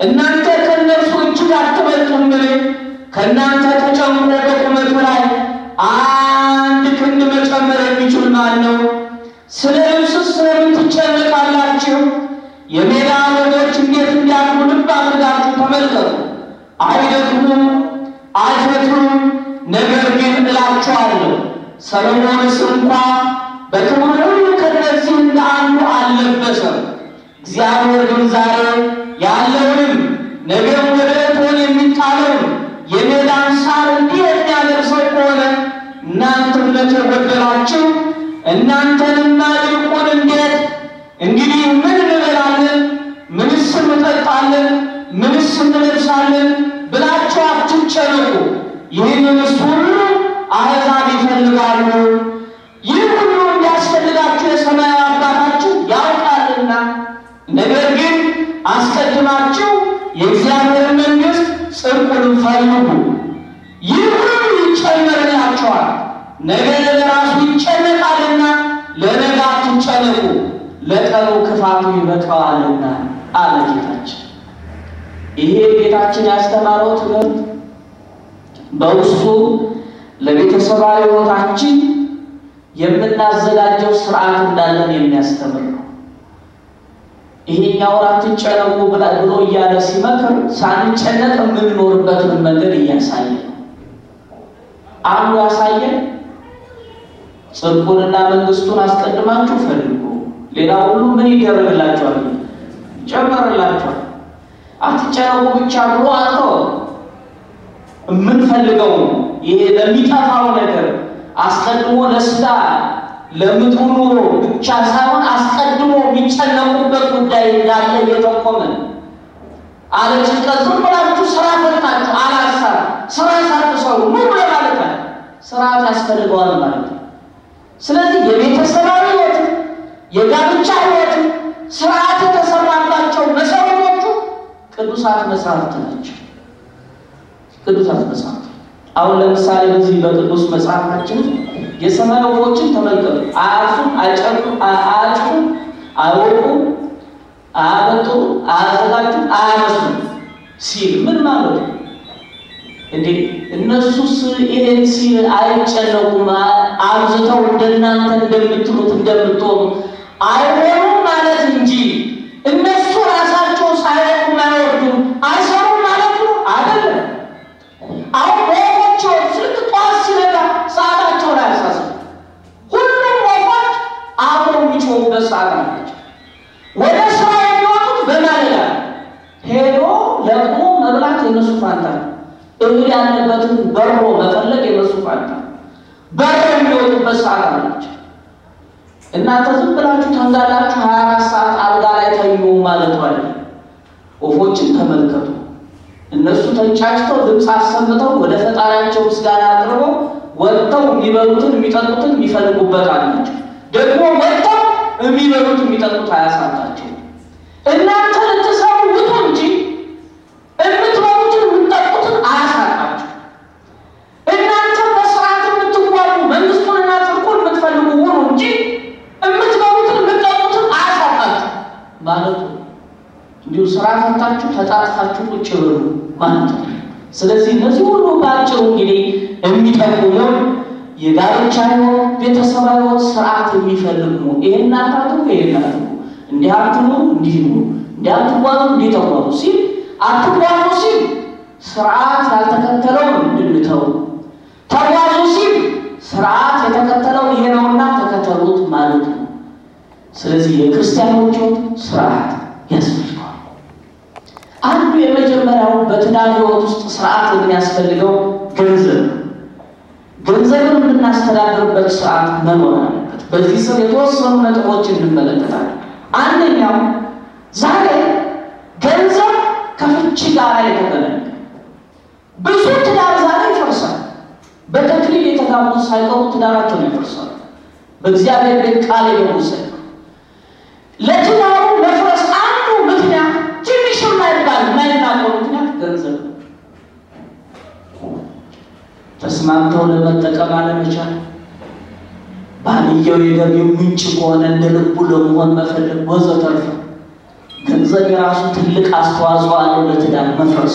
እናንተ ከእነርሱ እጅግ አትበልጡምን? ከእናንተ ተጨምሮ በቁመቱ ላይ አንድ ክንድ መጨመር የሚችል ማን ነው? ስለ ልብስስ ስለምን ትጨነቃላችሁ? የሜዳ አበቦች እንዴት እንዲያድጉ ልብ አድርጋችሁ ተመልከቱ። አይደክሙም፣ አይፈትሉም። ነገር ግን እላችኋለሁ ሰሎሞንስ እንኳ በክብር ሁሉ ከእነዚህ እንደ አንዱ አልለበሰም። እግዚአብሔር ግን ዛሬ ያለውንም ነገም ወደ እቶን የሚጣለውን የሜዳን ሳር እንዲህ የሚያደርሰው ከሆነ እናንተ እምነት የጎደላችሁ እናንተንና ይልቁን እንዴት እንግዲህ ምን እንበላለን? ምንስ እንጠጣለን? ምንስ እንለብሳለን ብላችሁ አትጨነቁ። ይህንንስ ሁሉ አሕዛብ ይፈልጋሉ። ይህ ሁሉ እንዲያስፈልጋችሁ የሰማያዊ አባታችሁ ያውቃልና። ነገር ግን አስቀድማችሁ የእግዚአብሔር መንግሥት ጽድቁንም ፈልጉ፣ ይህ ሁሉ ይጨመርላችኋል። ነገ ለራሱ ይጨነቃልና ለነገ አትጨነቁ፣ ለቀኑ ክፋቱ ይበቃዋልና አለ ጌታችን። ይሄ ጌታችን ያስተማረው ትምህርት በውስጡ ለቤተሰባዊ ሕይወታችን የምናዘጋጀው ስርዓት እንዳለን የሚያስተምር ነው። ይሄኛውን አትጨነቁ ብሎ እያለ ሲመክር ሳንጨነቅ የምንኖርበትን መንገድ እያሳየ ነው። አንዱ ያሳየን ጽድቁንና መንግስቱን አስቀድማችሁ ፈልጉ፣ ሌላ ሁሉ ምን ይደረግላችኋል? ይጨመርላችኋል። አትጨነቁ ብቻ ብሎ አልተው የምንፈልገው ይሄ ለሚጠፋው ነገር አስቀድሞ ለስጋ ለምድሩ ኑሮ ብቻ ሳይሆን አስቀድሞ የሚጨነቁበት ጉዳይ እንዳለ እየጠቆመን አለ። ጭንቀት ዝም ብላችሁ ስራ ፈታችሁ አላሳር ስራ ሳትሰሩ ኑሮ ማለት አለ። ስርዓት ያስፈልገዋል ማለት ነው። ስለዚህ የቤተሰባዊ ሕይወት የጋብቻ ሕይወት ስርዓት የተሰራባቸው መሰረቶቹ ቅዱሳት መጽሐፍት ናቸው። ቅዱሳት መጽሐፍት አሁን ለምሳሌ በዚህ በቅዱስ መጽሐፋችን የሰማይ ወፎችን ተመልከቱ። አያርሱም፣ አይጨርቁም፣ አያጭቁም፣ አይወቁም፣ አያበጡም፣ አያዘጋጁም፣ አያነሱም ሲል ምን ማለት ነው እንዴ? እነሱስ ይሄን ሲል አይጨነቁም፣ አብዝተው እንደናንተ እንደምትሉት እንደምትሆኑ አይሆኑም ማለት እንጂ እነሱ ራሳቸው ሳይወቁም አይወርዱም አይሰሩም ማለት ነው አይደለም። አሁን ወፎች ስልክ ጠዋት ሲነጋ ሰዓታቸውን አያሳስቡ። ሁሉም ወፎች አብረው የሚጮሁበት ሰዓት አላቸው። ወደ ስራ የሚወጡት በማለዳ ሄዶ ለቅሞ መብላት የነሱ ፋንታ ነው። እህል ያለበትን በሮ መፈለግ የነሱ ፋንታ ነው። በረው የሚወጡበት ሰዓት አላቸው። እናንተ ዝም ብላችሁ ተንጋላችሁ ሀያ አራት ሰዓት አልጋ ላይ ተኙ ማለቱ አለ። ወፎችን ተመልከቱ። እነሱ ተንጫጭተው ድምፅ አሰምተው ወደ ፈጣሪያቸው ምስጋና አቅርበው ወጥተው የሚበሉትን የሚጠጡትን የሚፈልጉበት አላቸው። ደግሞ ወጥተው የሚበሉት የሚጠጡት አያሳጣቸው። እናንተ ልትሰሩ ውጡ እንጂ የምትበሉትን የምትጠጡትን አያሳጣቸው። እናንተ በስርዓት የምትጓሉ መንግስቱንና ጽድቁን የምትፈልጉ ሁኑ እንጂ የምትበሉትን የምትጠጡትን አያሳጣችሁ ማለቱ እንዲሁ ስራ ፈታችሁ ተጣጥፋችሁ ቁጭ ብሉ ማለት ነው። ስለዚህ እነዚህ ሁሉ በአጭሩ እንግዲህ የሚጠቁሙን የጋብቻ ሕይወት ቤተሰባዊ ሕይወት ስርዓት የሚፈልግ ነው። ይሄን አታድርጉ፣ ይሄን አድርጉ፣ እንዲህ አትኑ፣ እንዲህ ነው፣ እንዲህ አትጓዙ፣ እንዲህ ተጓዙ ሲል አትጓዙ ሲል ስርዓት ያልተከተለውን እንድንተው፣ ተጓዙ ሲል ስርዓት የተከተለው ይሄ ነውና ተከተሉት ማለት ነው። ስለዚህ የክርስቲያኖች ሕይወት ስርዓት ያስፈልገዋል። አንዱ የመጀመሪያው በትዳር ሕይወት ውስጥ ስርዓት የሚያስፈልገው ገንዘብ ነው። ገንዘብን የምናስተዳድርበት ስርዓት መኖር አለበት። በዚህ ስር የተወሰኑ ነጥቦችን እንመለከታለን። አንደኛው ዛሬ ገንዘብ ከፍቺ ጋር የተገናኘ ብዙ ትዳር ዛሬ ይፈርሳል። በተክሊል የተጋቡ ሳይቀሩ ትዳራቸውን ይፈርሳሉ። በእግዚአብሔር ቤት ቃል የገቡ ሳይቀሩ ለትዳሩ መፍረስ አንዱ ምክንያት ትንሽ የማይባል የማይናቀው ምክንያት ገንዘብ ነው። ተስማምተው ለመጠቀም አለመቻል፣ ባልየው የገቢው ምንጭ ከሆነ እንደ ልቡ ለመሆን መፈለግ ወዘተርፈ ገንዘብ የራሱ ትልቅ አስተዋጽኦ አለው ለትዳር መፍረስ።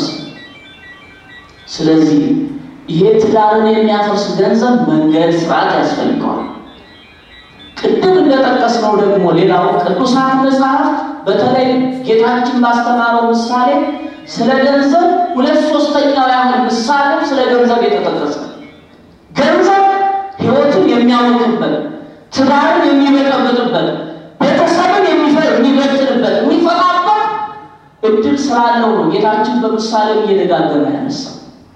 ስለዚህ ይሄ ትዳርን የሚያፈርስ ገንዘብ መንገድ ስርዓት ያስፈልገዋል። ቅድም እንደጠቀስነው ደግሞ ሌላው ቅዱሳት መጽሐፍት በተለይ ጌታችን ባስተማረው ምሳሌ ስለ ገንዘብ ሁለት ሶስተኛው ያህል ምሳሌ ስለ ገንዘብ የተጠቀሰ ገንዘብ ሕይወትን የሚያውቅበት ትዳርን የሚበጠብጥበት ቤተሰብን የሚበትንበት የሚፈጣበት እድል ስላለው ነው ጌታችን በምሳሌ እየደጋገመ ያነሳው።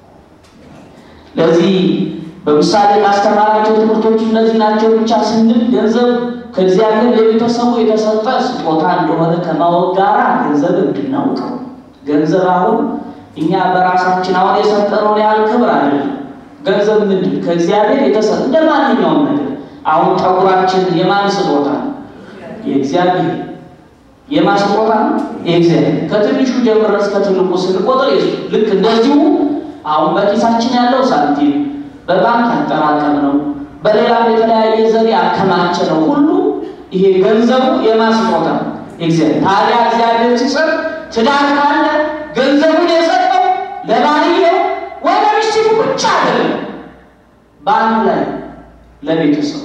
ለዚህ በምሳሌ ካስተማራቸው ትምህርቶች እነዚህ ናቸው ብቻ ስንል ገንዘብ ከእግዚአብሔር ለቤተሰቡ የተሰጠ ስጦታ እንደሆነ ከማወቅ ጋር ገንዘብ እንድናውቀው ገንዘብ አሁን እኛ በራሳችን አሁን የሰጠነውን ያህል ክብር አይደለም። ገንዘብ ምንድን ከእግዚአብሔር የተሰጠ እንደ ማንኛውም ነገር አሁን ጠጉራችን የማን ስጦታ ነው? የእግዚአብሔር የማን ስጦታ ነው? የእግዚአብሔር ከትንሹ ጀምረን እስከ ትልቁ ስንቆጥር የሱ ልክ እንደዚሁ አሁን በኪሳችን ያለው ሳንቲም በባንክ ያጠራቀም ነው፣ በሌላም የተለያየ ዘዴ ያከማቸ ነው ሁሉ ይሄ ገንዘቡ የማን ስጦታ ነው? የእግዚአብሔር። ታዲያ እግዚአብሔር ሲሰጥ ትዳር ካለ ገንዘቡን የሰጠው ለባልየው ወደ ሚስቱ ብቻ አይደለም፣ በአንድ ላይ ለቤተሰቡ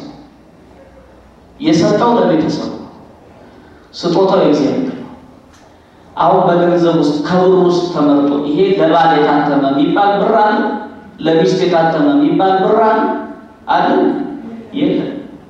የሰጠው ለቤተሰቡ ስጦታው የእግዚአብሔር ነው። አሁን በገንዘብ ውስጥ ከብር ውስጥ ተመርጦ ይሄ ለባል የታተመ የሚባል ብር አለ፣ ለሚስት የታተመ የሚባል ብር አለ አለ የለም።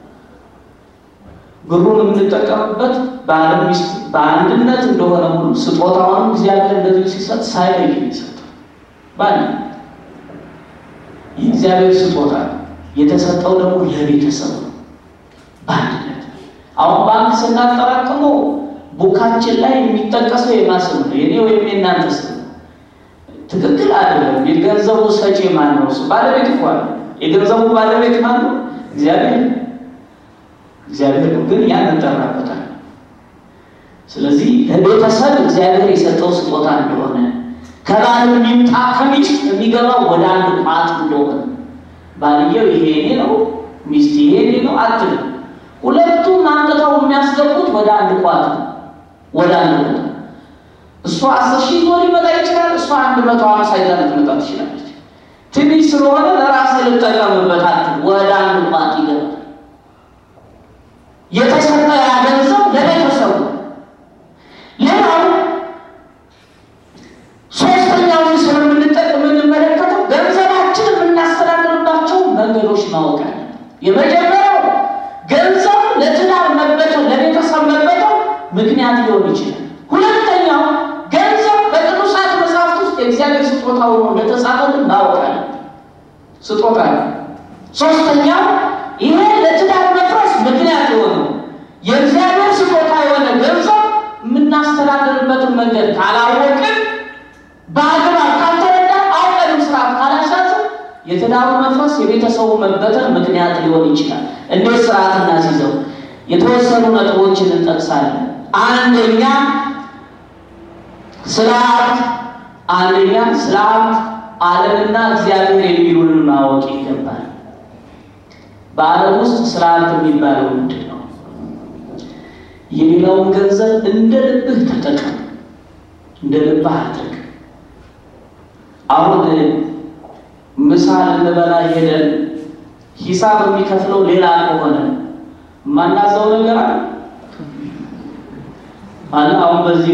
ብሩን የምንጠቀምበት ባለ ሚስት በአንድነት እንደሆነ ሁሉ ስጦታውንም እግዚአብሔር እንደዚህ ሲሰጥ ሳይለይ የሚሰጠው በአንድ የእግዚአብሔር ስጦታ የተሰጠው ደግሞ ለቤተሰብ ነው በአንድነት አሁን ባንክ ስናጠራቅመው ቡካችን ላይ የሚጠቀሰው የማስም ነው የኔ ወይም የእናንተ ስም ትክክል አይደለም። የገንዘቡ ሰጪ ማን ነው? እሱ ባለቤት እኮ አለ። የገንዘቡ ባለቤት ማን ነው? እግዚአብሔር እግዚአብሔር ነው። ግን ያን እንጠራበታል። ስለዚህ ለቤተሰብ እግዚአብሔር የሰጠው ስጦታ እንደሆነ ከባል የሚምጣ ከሚስት የሚገባው ወደ አንድ ቋት እንደሆነ ባልየው ይሄ እኔ ነው፣ ሚስት ይሄ እኔ ነው አትልም። ሁለቱም አንጥተው የሚያስገቡት ወደ አንድ ቋት ነው፣ ወደ አንድ ቦታ እሷ አስር ሺህ ይዞ ሊመጣ ይችላል። እሷ አንድ መቶ ሀምሳ ይዛ ልትመጣ ትችላለች። ትንሽ ስለሆነ ለራስ ልጠቀምበት አትል፣ ወደ አንድ ቋት ይገባል። የተሰጠ ያ ገንዘብ ለቤተሰቡ ሌላው ሶስተኛውን ስለምንጠቅም የምንመለከተው ገንዘባችን የምናስተዳድርባቸው መንገዶች ማወቅ አለ። የመጀመሪያው ገንዘብ ለትዳር መበተን ለቤተሰብ መበተን ምክንያት ሊሆን ይችላል። ሁለተኛው ገንዘብ በቅዱሳት መጽሐፍት ውስጥ የእግዚአብሔር ስጦታ ሆኖ እንደተጻፈልን ማወቅ አለ። ስጦታ ነው። ሶስተኛው ይሄ ለትዳር መፍረስ ምክንያት የሆነው የእግዚአብሔር ስጦታ የሆነ ገንዘብ የምናስተዳድርበትን መንገድ ካላወቅን በአግባብ ካልተረዳ አውቀንም ስርዓት ካላሳዝን የትዳሩ መፍረስ የቤተሰቡ መበተን ምክንያት ሊሆን ይችላል። እንዴት ስርዓት እናስይዘው? የተወሰኑ ነጥቦችን እንጠቅሳለን። አንደኛ ስለ ሀብት አንደኛ ስለ ሀብት ዓለምና እግዚአብሔር የሚሉንን ማወቅ ይገባል። በዓለም ውስጥ ስለ ሀብት የሚባለው ምንድን ነው? የሌላውን ገንዘብ እንደ ልብህ ተጠቀም፣ እንደ ልብህ አድርግ። አሁን ምሳ ልንበላ ሄደን ሂሳብ የሚከፍለው ሌላ ከሆነ ማናዘው ነገር አለ አለ። አሁን በዚህ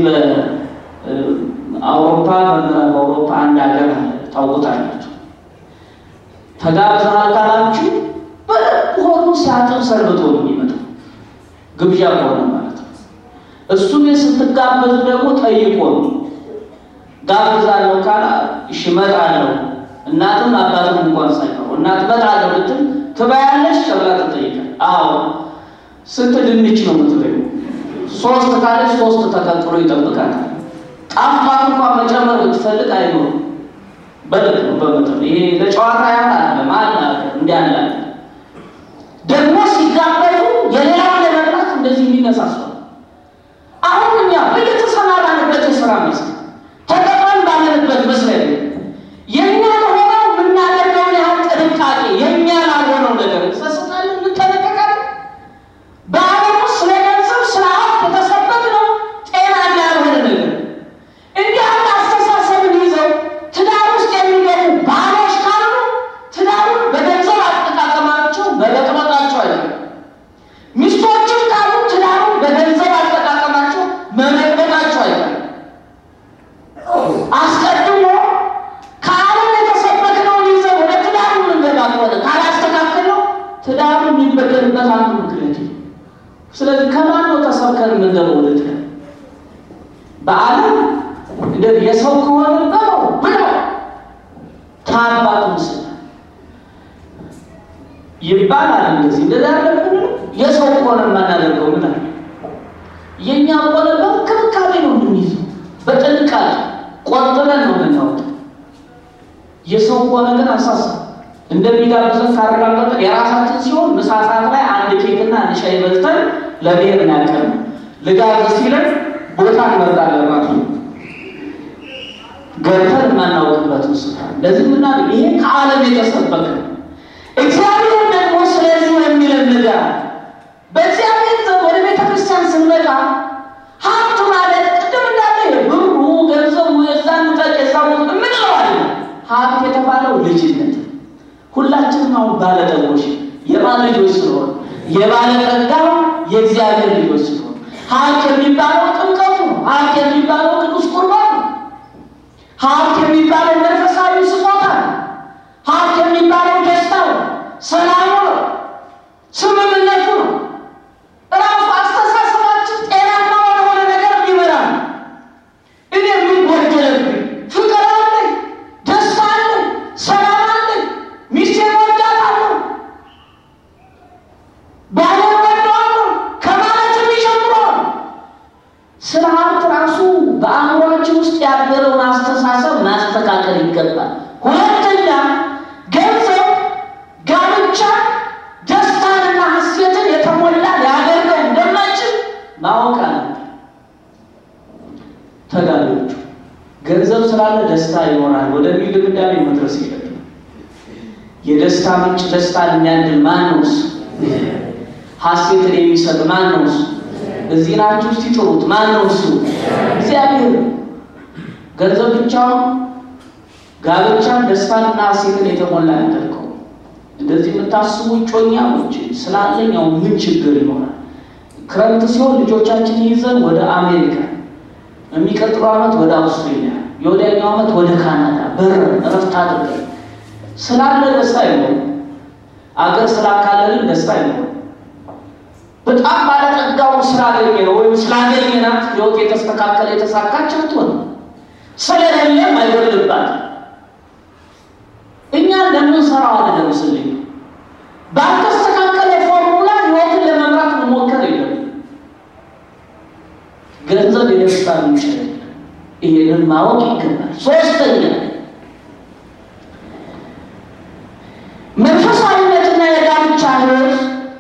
በአውሮፓ በምዕራብ አውሮፓ አንድ ሀገር አለ ታውቁታላችሁ። ተጋብዘሃል ካላችሁ በደንብ ሆኑ ሲያጥር ሰርብቶ ነው የሚመጣው ግብዣ ከሆነ ማለት ነው። እሱም ስትጋበዙ ደግሞ ጠይቆ ነው ጋብዛለሁ ካላ እሺ እመጣለሁ እናትም አባትም እንኳን ሳይቀሩ እናት እመጣለሁ ብትል ትበያለሽ ተብላ ትጠይቃል። አዎ ስንት ድንች ነው የምትበይው? ሶስት ካለች ሶስት ተቀጥሎ ይጠብቃታል። ጣፋት እንኳን መጨመር ብትፈልግ አይኖርም። በልክ ነው በመጠኑ ይሄ ለጨዋታ ያህል አለ ማለ እንዲያለ ደግሞ ሲጋበዙ የሌላውን ለመብላት እንደዚህ የሚነሳሷል። አሁን እኛ በየተሰማራንበት የስራ መስክ ተቀጥረን ባለንበት መስሪያ ቤት የእኛ ለሆነው የምናደርገውን ያህል ጥንቃቄ የእኛ ላልሆነው ነገር እንሰስታለን፣ እንጠነቀቃለን። በዓለም ውስጥ ስለ ገንዘብ ስለ ሀብት የተሰበክ ነው ጤናኛ ስለዚህ ከማን ነው ተሰብከን የምንገባው? ልት በዓለም እንደዚህ የሰው ከሆነ ነው ብለው ታባቱ ምስል ይባላል። እንደዚህ እንደዛ ያለብን የሰው ከሆነ የማናደርገው ምን አለ? የእኛ ከሆነ በእንክብካቤ ነው የምንይዘው፣ በጥንቃቄ ቆጥበን ነው የምናወጣው። የሰው ከሆነ ግን አሳሳ እንደሚጋብዘን ካረጋገጠ የራሳችን ሲሆን ምሳ ሰዓት ላይ አንድ ኬክና አንድ ሻይ በልተን ለብሔር ያቀር ልጋብዝ ሲለን ቦታ እንመርጣለን ማለት ነው። ገብተን የማናውቅበት ስፍራ እንደዚህ ምና ይሄ ከዓለም የተሰበከ እግዚአብሔር ደግሞ ስለዚህ የሚለን ነገር አለ። በእግዚአብሔር ዘንድ ወደ ቤተ ክርስቲያን ስንመጣ ሀብት ማለት ቅድም እንዳለ ብሩ፣ ገንዘቡ የዛን ጠቅ የዛ ምንለው አለ ሀብት የተባለው ልጅነት ሁላችንም አሁን ባለጠጎች የማን ልጆች ስለሆን የባለጠጋው የእግዚአብሔር ልጆች ስለሆን ሀብት የሚባለው ጥምቀቱ ነው። ሀብት የሚባለው ቅዱስ ቁርባን ነው። ሀብት የሚባለው መንፈሳዊ ስጦታ ነው። ሀብት የሚባለው ደስታ ነው፣ ሰላሙ ነው፣ ስምምነቱ ነው። እራሱ አስተሳሰባችን ጤናማ ወደሆነ ነገር የሚመራ ነው። እኔ ምን ጎደለብኝ? ፍቅር አለኝ፣ ደስታ አለኝ፣ ሰላም አለኝ፣ ሚስቴን ወዳታለሁ፣ ባሌን ወደዋለሁ ከማለት የሚጀምረው ስለ ሀብት ራሱ በአእምሯችን ውስጥ ያደረውን አስተሳሰብ ማስተካከል ይገባል። ሁለተኛ ገንዘብ ጋብቻ ደስታንና ሐሴትን የተሞላ ሊያደርገው እንደማይችል ማወቅ አለብን። ተጋቢዎቹ ገንዘብ ስላለ ደስታ ይኖራል ወደሚል ድምዳሜ መድረስ የለብንም። የደስታ ምንጭ ደስታን የሚያድል ማን ነው? እሱ ሐሴትን የሚሰጥ ማን ነው? እሱ እዚህ ናችሁ ውስጥ ይጥሩት ማን ነው? እሱ እግዚአብሔር። ገንዘብ ብቻውን ጋብቻን ደስታንና ሐሴትን የተሞላ ያደርገው። እንደዚህ የምታስቡ ጮኛሞች ስላለኛው ምን ችግር ይኖራል? ክረምት ሲሆን ልጆቻችን ይዘን ወደ አሜሪካ፣ የሚቀጥለው ዓመት ወደ አውስትሬሊያ፣ የወዲያኛው ዓመት ወደ ካናዳ በር እረፍት አድርገን ስላለ ደስታ አይኖርም። አገር ስላካለልን ደስታ አይኖርም። በጣም ባለጠጋው ስላገኘ ነው ወይም ስላገኘናት ህይወት የተስተካከለ የተሳካች አትሆንም። ስለሌለም አይጎልባትም። እኛ እንደምንሰራው አይደለም። ስልኝ ባልተስተካከለ ፎርሙላ ህይወትን ለመምራት መሞከር የለም። ገንዘብ የደስታ ምንጭ አይደለም። ይህንን ማወቅ ይገባል። ሶስተኛ መንፈሳዊነትና የጋብቻ ህይወት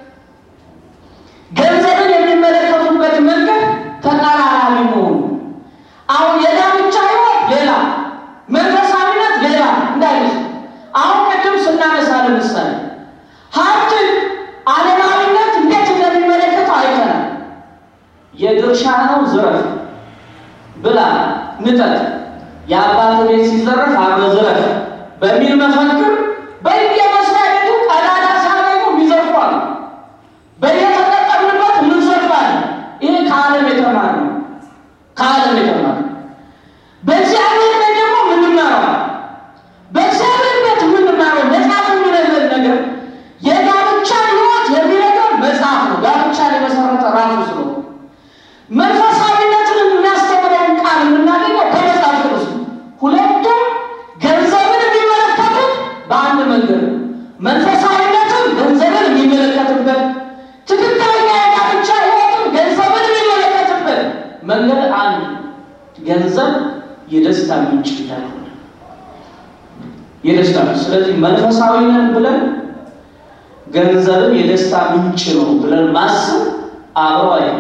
ገንዘብን የሚመለከቱበት መንገድ ተቃራኒ መሆኑ አሁን የጋብቻ ህይወት ሌላ መንፈሳዊነት ሌላ እንዳይመስል አሁን ቅድም ስናነሳ ለምሳሌ ሀብትን ዓለማዊነት እንዴት እንደሚመለከተው አይተናል። የድርሻ ነው ዝረፍ ብላ ንጠት የአባት ቤት ሲዘረፍ አብረ ዝረፍ በሚል መፈክር በየመስሪያ ቤቱ ቀዳዳ ሲያገኙ ይዘርፏል። በየተጠቀምንበት ምንዘርፋለን። ይሄ ከዓለም የተማር ነው። ከዓለም የተማር በእግዚአብሔር ቤት ደግሞ ምንማረው በእግዚአብሔር ቤት የምንማረው መጽሐፍ የሚነግረን ነገር የጋብቻ ህይወት የሚነግረን መጽሐፍ ነው። ጋብቻን የመሰረተ ራሱ ስለሆነ መንፈሳዊነትን የሚያስተምረውን ቃል የምናገኘው ከመጽሐፍ ቅዱስ ነው። ሁለቱም ገንዘብን የሚመለከቱት በአንድ መንገድ ነው። መንፈሳዊነትን ገንዘብን የሚመለከትበት ትክክለኛ የጋብቻ ህይወትን ገንዘብን የሚመለከትበት መንገድ አንድ ገንዘብ የደስታ ምንጭ እንዳልሆነ የደስታ ምንጭ። ስለዚህ መንፈሳዊ ነን ብለን ገንዘብን የደስታ ምንጭ ነው ብለን ማሰብ አብረው አይ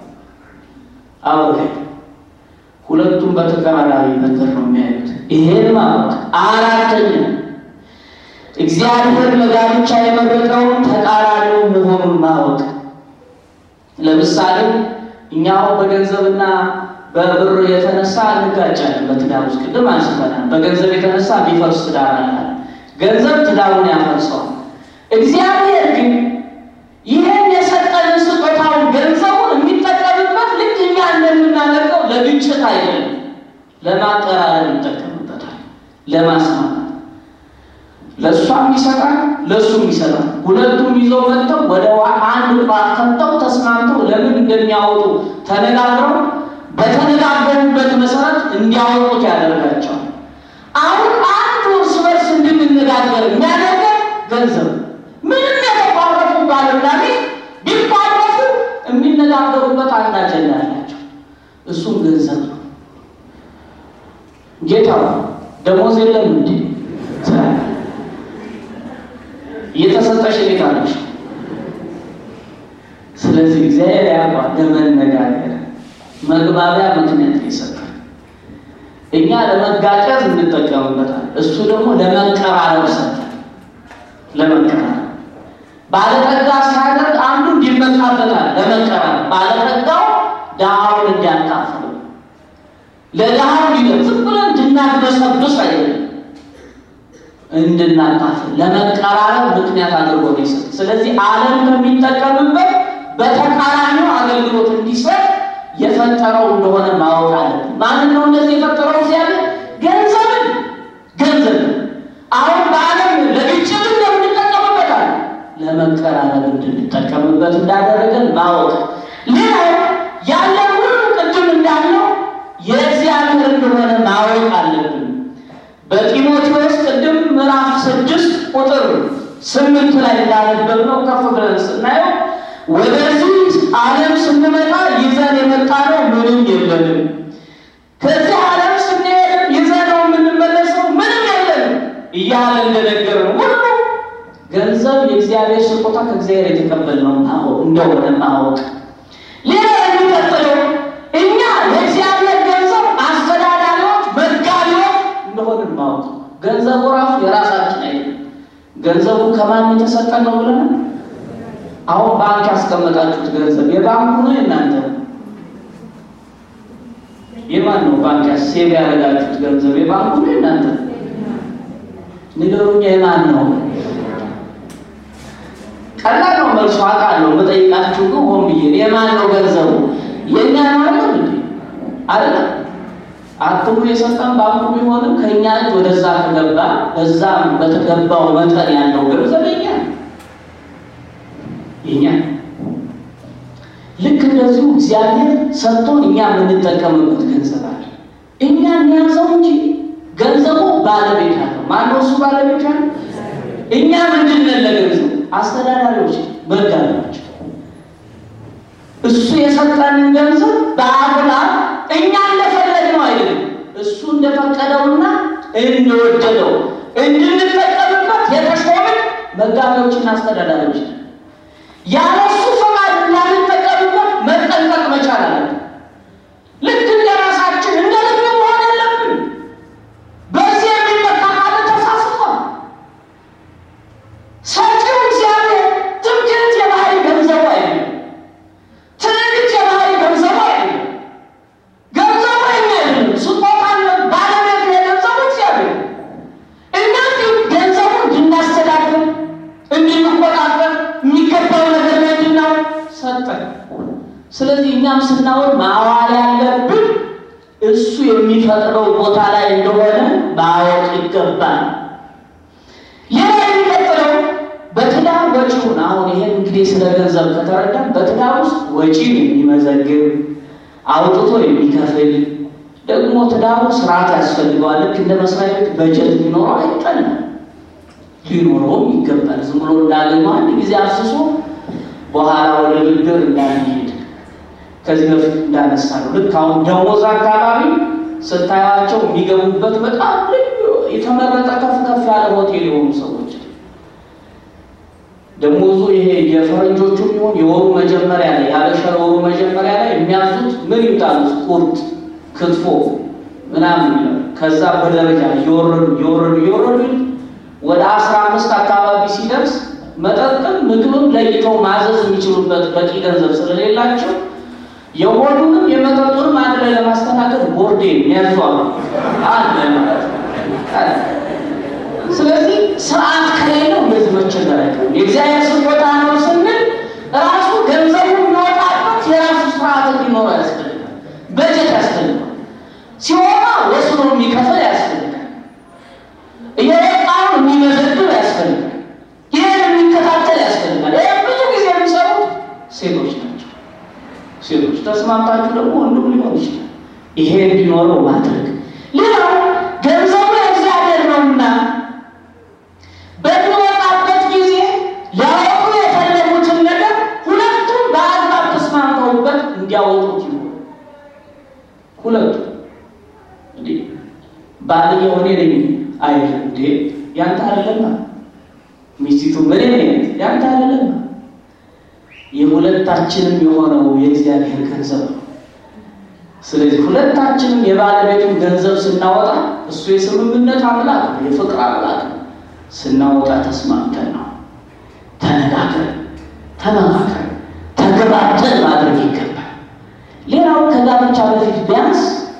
አብረው ሁለቱም በተቀራራቢ መንገድ ነው የሚያዩት። ይሄን ማወቅ አራተኛ እግዚአብሔር ለጋብቻ የመረጠውን ተቃራኒው መሆኑን ማወቅ። ለምሳሌ እኛው በገንዘብና በብር የተነሳ እንጋጫለን። በትዳር ውስጥ ቅድም አንስተናል። በገንዘብ የተነሳ የሚፈርስ ትዳር አለ። ገንዘብ ትዳሩን ያፈርሰዋል። እግዚአብሔር ግን ይህን የሰጠንን ስጦታውን ገንዘቡን የሚጠቀምበት ልክ እኛ እንደምናደርገው ለግጭት አይደለም፣ ለማቀራረብ ይጠቀምበታል፣ ለማስማማት ለእሷም ይሰጣል፣ ለእሱም ይሰጣል። ሁለቱም ይዘው መጥተው ወደ አንድ ቋት ከተው ተስማምተው ለምን እንደሚያወጡ ተነጋግረው በተነጋገሩበት መሰረት እንዲያወጡት ያደርጋቸዋል። አሁን አንድ እርስ በርስ እንድንነጋገር የሚያደርገን ገንዘብ ምንም የተቋረጡ ባልና ሚስት ቢቋረጡ የሚነጋገሩበት አንድ አጀንዳ አላቸው። እሱም ገንዘብ ነው። ጌታ ደሞዝ የለም እንዲ እየተሰጠሽ ቤት አለሽ። ስለዚህ እግዚአብሔር ያቋ ለመነጋገር መግባቢያ ምክንያት ይሰጣል። እኛ ለመጋጨት እንጠቀምበታል። እሱ ደግሞ ለመቀራረብ ሰጠን። ለመቀራረብ ባለጠጋ ሲያደርግ አንዱ እንዲመካበታል። ለመቀራረብ ባለጠጋው ድሃውን እንዲያካፍሉ ለድሃው ሊገብ ዝም ብለን እንድናግበሰብስ አይደለም እንድናካፍል ለመቀራረብ ምክንያት አድርጎ ነው ይሰጥ። ስለዚህ ዓለም ከሚጠቀምበት በተቃራኒው አገልግሎት እንዲሰጥ የፈጠረው እንደሆነ ማወቅ አለብን። ማንን ነው እንደዚህ የፈጠረው? እግዚአብሔር ገንዘብን ገንዘብን አሁን በዓለም ለግጭት እንደምንጠቀምበታል ለመቀራረብ እንድንጠቀምበት እንዳደረገን ማወቅ። ሌላው ያለ ሁሉ ቅድም እንዳለው የእግዚአብሔር እንደሆነ ማወቅ አለብን። በጢሞቴዎስ ቅድም ምዕራፍ ስድስት ቁጥር ስምንት ላይ እንዳነበብነው ከፍ ብለን ስናየው ወደዚህ ዓለም ስንመጣ ይዘን የመጣነው ምንም የለንም፣ ከዚህ ዓለም ስንሄድ ይዘነው የምንመለሰው ምንም የለንም እያለ እንደነገረን ሁሉ ገንዘብ የእግዚአብሔር ስጦታ ከእግዚአብሔር የተቀበልነው እንደሆነ ማወቅ። ሌላ የሚቀጥለው እኛ የእግዚአብሔር ገንዘብ አስተዳዳሪዎች፣ መጋቢዎች እንደሆንን ማወቅ። ገንዘቡ ራሱ የራሳችን አይደለም። ገንዘቡ ከማን የተሰጠ ነው ብለን አሁን ባንክ ያስቀመጣችሁት ገንዘብ የባንኩ ነው የእናንተ ነው? የማን ነው? ባንክ ሴቭ ያደረጋችሁት ገንዘብ የባንኩ ነው የእናንተ ነው? ንገሩኛ፣ የማን ነው? ቀላል ነው መልሱ አውቃለሁ። የምጠይቃችሁ ግን ሆን ብዬ የማን ነው ገንዘቡ? የእኛ ነው አይደለም እንዴ? አይደለም አትሙ የሰጠን ባንኩ ቢሆንም ከእኛ እጅ ወደዛ ከገባ በዛ በተገባው መጠን ያለው ገንዘብ የኛ የኛ ልክ እንደዚሁ እግዚአብሔር ሰጥቶን እኛ የምንጠቀምበት ገንዘብ አለ። እኛ እንያዘው እንጂ ገንዘቡ ባለቤት አለው። ማነው እሱ ባለቤት አለው? እኛ ምንድን ነን ለገንዘቡ? አስተዳዳሪዎች፣ መጋቢዎች። እሱ የሰጠንን ገንዘብ በአግባብ እኛ እንደፈለግነው አይደለም፣ እሱ እንደፈቀደውና እንደወደደው እንድንጠቀምበት የተሾምን መጋቢዎችና አስተዳዳሪዎች ነን። ያለ እሱ ፈቃድ እንዳንጠቀምበት መጠንቀቅ መቻል አለብን። ልክ እንደ ራሳችን እንደ ልብ መሆን የለብን። በዚህ የሚመካ ካለ ተሳስቷል። ሰጪው እግዚአብሔር ትምክህት የባህሪ ገንዘቡ አይደለም። ትዕቢት የባህሪ ገንዘቡ አይደለም። ገንዘቡ የኛ አይደለም። ስጦታን ባለቤት የገንዘቡ እግዚአብሔር። እኛ ግን ገንዘቡን እንድናስተዳድር እንድንቆጣጠር የሚገባው ነገር ምንድን ነው? ሰጠን። ስለዚህ እኛም ስናወድ ማዋል ያለብን እሱ የሚፈጥረው ቦታ ላይ እንደሆነ ማወቅ ይገባል። ሌላ የሚቀጥለው በትዳር ወጪውን አሁን ይሄን እንግዲህ ስለ ገንዘብ ከተረዳን በትዳር ውስጥ ወጪን የሚመዘግብ አውጥቶ የሚከፍል ደግሞ ትዳሩ ስርዓት ያስፈልገዋል። ልክ እንደ መስሪያ ቤት በጀት ሊኖረው አይጠላም፣ ሊኖረውም ይገባል። ዝም ብሎ እንዳገኘው አንድ ጊዜ አፍስሶ በኋላ ወደ ብድር እንዳንሄድ ከዚህ በፊት እንዳነሳ ነው። ልክ አሁን ደሞዝ አካባቢ ስታያቸው የሚገቡበት በጣም ልዩ የተመረጠ ከፍ ከፍ ያለ ሆቴል የሆኑ ሰዎች ደሞዙ ይሄ የፈረንጆቹ ቢሆን የወሩ መጀመሪያ ላይ ያበሻ የወሩ መጀመሪያ ላይ የሚያዙት ምን ይምጣሉት ቁርጥ፣ ክትፎ ምናምን ይላል። ከዛ በደረጃ እየወረዱ እየወረዱ እየወረዱ ወደ አስራ አምስት አካባቢ ሲደርስ መጠጥም ምግብም ለይተው ማዘዝ የሚችሉበት በቂ ገንዘብ ስለሌላቸው የሆዱንም የመጠጡንም አንድ ላይ ለማስተናገድ ቦርዴ ያዟሉ አለ ማለት ነው። ስለዚህ ስርዓት ከሌለው እንደዚህ መቸገር አይቀርም። የእግዚአብሔር ስጦታ ነው ስንል ራሱ ገንዘቡ የሚወጣበት የራሱ ስርዓት እንዲኖረው ያስፈልጋል። በጀት ያስፈልጋል። ሲወጣ ወስኖ የሚከፍል ያስፈልጋል። እየወጣውን የሚመዘግብ ያስፈልጋል። ይህ ሴቶች ተስማምታችሁ ደግሞ ወንዱም ሊሆን ይችላል። ይሄ እንዲኖረው ማድረግ። ሌላው ገንዘቡ የእግዚአብሔር ነውና በሚወጣበት ጊዜ ሊያወጡ የፈለጉትን ነገር ሁለቱም በአግባብ ተስማምተውበት እንዲያወጡት ይሆን። ሁለቱም እንዴ ባልየው እኔ ነኝ አይል እንዴ ያንተ አይደለማ፣ ሚስቲቱ እኔ ነኝ ያንተ አይደለማ። የሁለታችንም የሆነው የእግዚአብሔር ገንዘብ ነው። ስለዚህ ሁለታችንም የባለቤቱን ገንዘብ ስናወጣ እሱ የስምምነት አምላክ ነው፣ የፍቅር አምላክ ነው። ስናወጣ ተስማምተን ነው፣ ተነጋግረን፣ ተመካከረን፣ ተግባብተን ማድረግ ይገባል። ሌላው ከጋብቻ በፊት ቢያንስ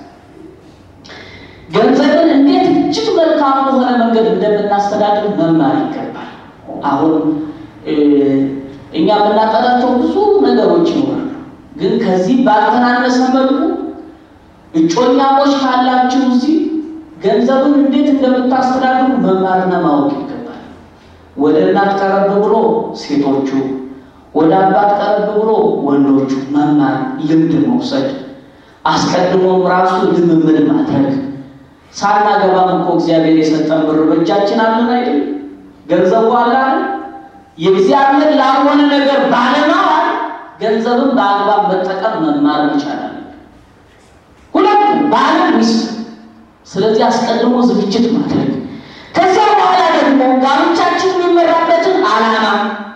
ገንዘብን እንዴት እጅግ መልካም በሆነ መንገድ እንደምናስተዳድር መማር ይገባል። አሁን እኛ የምናቀዳቸው ብዙ ነገሮች ይኖራሉ። ግን ከዚህ ባልተናነሰ መልኩ እጮኛሞች ካላችሁ እዚህ ገንዘብን እንዴት እንደምታስተዳድሩ መማርና ማወቅ ይገባል። ወደ እናት ቀረብ ብሎ ሴቶቹ፣ ወደ አባት ቀረብ ብሎ ወንዶቹ መማር፣ ልምድ መውሰድ፣ አስቀድሞም ራሱ ልምምድ ማድረግ ሳናገባም እኮ እግዚአብሔር የሰጠን ብር በእጃችን አለን አይደል? ገንዘቡ አለ አይደል? የእግዚአብሔር ላልሆነ ነገር ባለማዋል ገንዘብን በአግባብ መጠቀም መማር መቻል አለ። ሁለቱም ባል ሚስት። ስለዚህ አስቀድሞ ዝግጅት ማድረግ፣ ከዚያ በኋላ ደግሞ ጋብቻችን የሚመራበትን ዓላማ፣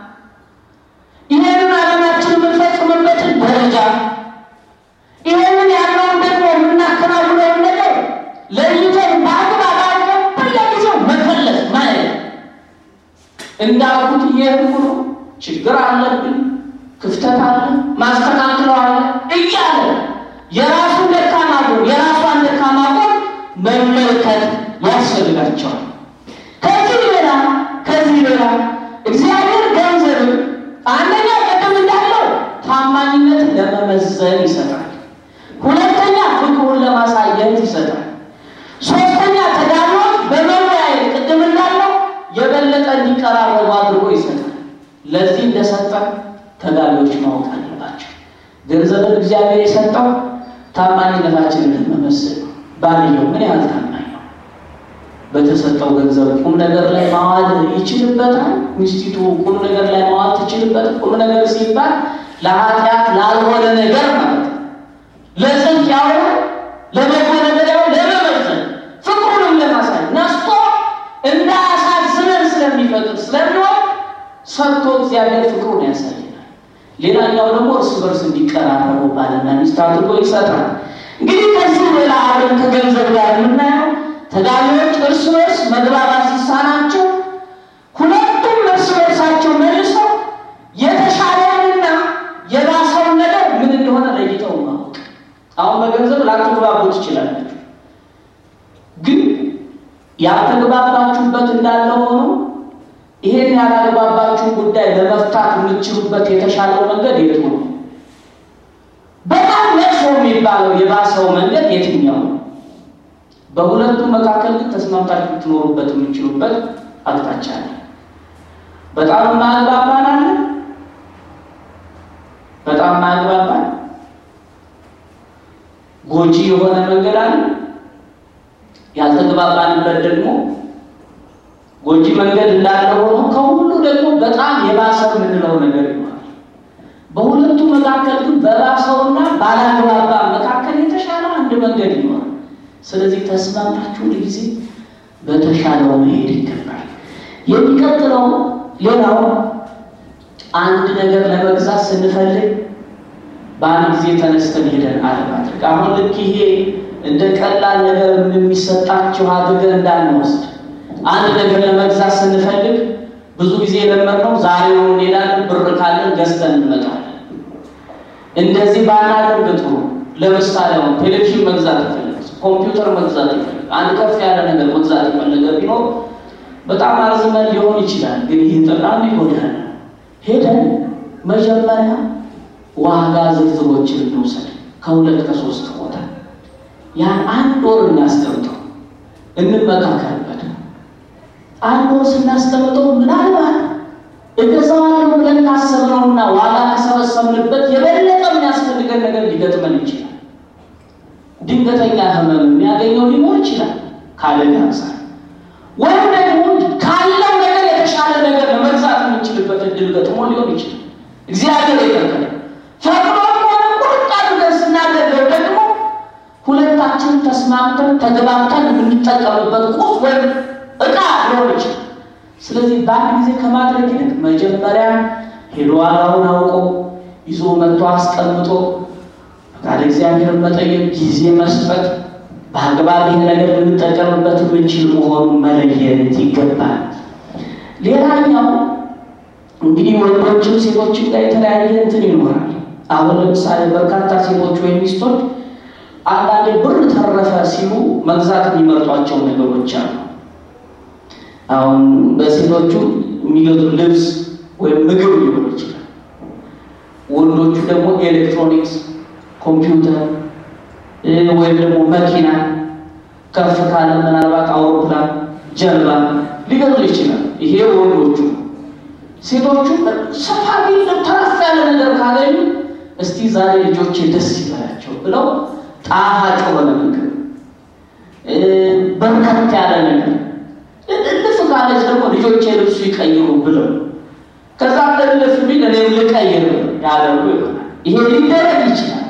ይህንን ዓላማችን የምንፈጽምበትን ደረጃ፣ ይህንን ያለውን ደግሞ የምናከናውነውን ነገር ለይተን በአግባብ አድርገን በየጊዜው መፈለስ ማየት እንዳልኩት እየሄድኩ ነው፣ ችግር አለብኝ፣ ክፍተት አለ፣ ማስተካክለው አለ እያለ የራሱን ደካማ ጎን የራሷን ደካማ ጎን መመልከት ያስፈልጋቸዋል። ከዚህ ሌላ ከዚህ ሌላ እግዚአብሔር ገንዘብን አንደኛ ቅድም እንዳለው ታማኝነትን ለመመዘን ይሰጣል። ሁለተኛ ፍቅሩን ለማሳየት ይሰጣል። ሶስተኛ ተጋቢዎች በመወያየት ቅድም እንዳለው የበለጠ እንዲቀራረቡ አድርጎ ይሰጣል። ለዚህ እንደሰጠ ተጋቢዎች ማወቅ አለባቸው። ገንዘብን እግዚአብሔር የሰጠው ታማኝነታችንን ለመመሰል ነው። ባልየው ምን ያህል ታማኝ ነው? በተሰጠው ገንዘብ ቁም ነገር ላይ ማዋል ይችልበታል? ሚስቲቱ ቁም ነገር ላይ ማዋል ትችልበት? ቁም ነገር ሲባል ለኃጢአት ላልሆነ ነገር ማለት ነው። ለጽድቅ ያውለ ለበጎ ነገር ያው ለመመዘን ፍቅሩንም ለማሳይ ነስቶ እንዳያሳዝነን ስለሚፈቅድ ስለሚሆን ሰጥቶ እግዚአብሔር ፍቅሩን ያሳየናል። ሌላኛው ደግሞ እርስ በርስ እንዲቀራረቡ ባልና ሚስት አድርጎ ይሰጣል። እንግዲህ ከዚህ ሌላ አብረን ከገንዘብ ጋር የምናየው ተጋቢዎች እርስ በርስ መግባባት ሲሳናቸው ሁለቱም እርስ በርሳቸው መልሰው የተሻለውንና የባሰውን ነገር ምን እንደሆነ ለይተው ማወቅ። አሁን በገንዘብ ላትግባቡ ትችላላችሁ፣ ግን ያልተግባባችሁበት እንዳለ ሆኖ ይሄን ያላግባባችሁን ጉዳይ ለመፍታት የምትችሉበት የተሻለው መንገድ የቱ ነው? በጣም መጥፎ የሚባለው የባሰው መንገድ የትኛው ነው? በሁለቱም መካከል ግን ተስማምታችሁ ትኖሩበት የምትችሉበት አቅጣጫ አለ። በጣም ማግባባን አለ፣ በጣም ማግባባን ጎጂ የሆነ መንገድ አለ። ያልተግባባንበት ደግሞ ጎጂ መንገድ እንዳለ ሆኖ ከሁሉ ደግሞ በጣም የባሰ የምንለው ነገር ይሆናል። በሁለቱ መካከል ግን በባሰውና ባላግባባ መካከል የተሻለ አንድ መንገድ ይኖራል። ስለዚህ ተስማምታችሁ ጊዜ በተሻለው መሄድ ይገባል። የሚቀጥለው ሌላው አንድ ነገር ለመግዛት ስንፈልግ በአንድ ጊዜ ተነስተን ሄደን አለማድረግ። አሁን ልክ ይሄ እንደ ቀላል ነገር የሚሰጣችሁ አድርገን እንዳንወስድ አንድ ነገር ለመግዛት ስንፈልግ ብዙ ጊዜ የለመድነው ዛሬውን እንሄዳለን፣ ብር ካለን ገዝተን እንመጣለን። እንደዚህ ባናደርግ ጥሩ። ለምሳሌ አሁን ቴሌቪዥን መግዛት ይፈልግ፣ ኮምፒውተር መግዛት ይፈልግ፣ አንድ ከፍ ያለ ነገር መግዛት የፈለገ ቢኖር በጣም አርዝመን ሊሆን ይችላል፣ ግን ይህ ጠቃሚ ይሆናል። ሄደን መጀመሪያ ዋጋ ዝርዝሮችን እንውሰድ ከሁለት ከሶስት ቦታ ያን አንድ ወር እናስቀምጠው፣ እንመካከልበት። አንድ ወር ስናስቀምጠው ምናልባት እገዛዋለሁ ብለን ካሰብነውና ዋጋ ከሰበሰብንበት የበለጠ የሚያስፈልገን አይነት ነገር ሊገጥመን ይችላል። ድንገተኛ ህመም የሚያገኘው ሊኖር ይችላል ካደጋ አንጻር፣ ወይም ደግሞ ካለው ነገር የተሻለ ነገር ለመግዛት የምንችልበት እድል ገጥሞ ሊሆን ይችላል። እግዚአብሔር የፈቀደ ፈቅዶ ሆነ ቁርጥ አድርገን ስናደርገው ደግሞ ሁለታችን ተስማምተን ተግባብተን የምንጠቀምበት ቁስ ወይም እቃ ሊሆን ይችላል። ስለዚህ በአንድ ጊዜ ከማድረግ ይልቅ መጀመሪያ ሄዶ ዋጋውን አውቆ ይዞ መጥቶ አስቀምጦ ፈቃደ እግዚአብሔርን መጠየቅ፣ ጊዜ መስጠት፣ በአግባብ ይህ ነገር ልንጠቀምበት የምንችል መሆኑን መለየት ይገባል። ሌላኛው እንግዲህ ወንዶችም ሴቶችም ጋር የተለያየ እንትን ይኖራል። አሁን ለምሳሌ በርካታ ሴቶች ወይም ሚስቶች አንዳንዴ ብር ተረፈ ሲሉ መግዛት የሚመርጧቸው ነገሮች አሉ። አሁን በሴቶቹ የሚገዙ ልብስ ወይም ምግብ ሊሆን ይችላል። ወንዶቹ ደግሞ ኤሌክትሮኒክስ፣ ኮምፒውተር ወይም ደግሞ መኪና፣ ከፍ ካለ ምናልባት አውሮፕላን፣ ጀልባ ሊገዙ ይችላል። ይሄ ወንዶቹ። ሴቶቹ ሰፋ ቢል ተረፍ ያለ ነገር ካገኙ እስቲ ዛሬ ልጆቼ ደስ ይበላቸው ብለው ጣፋጭ የሆነ ምግብ በርከት ያለ ነገር እልፍ ካለች ደግሞ ልጆቼ ልብሱ ይቀይሩ ብለው ከዛ እልፍ ቢል እኔም ልቀይር ያደርጉ ይሆናል። ይሄ ሊደረግ ይችላል።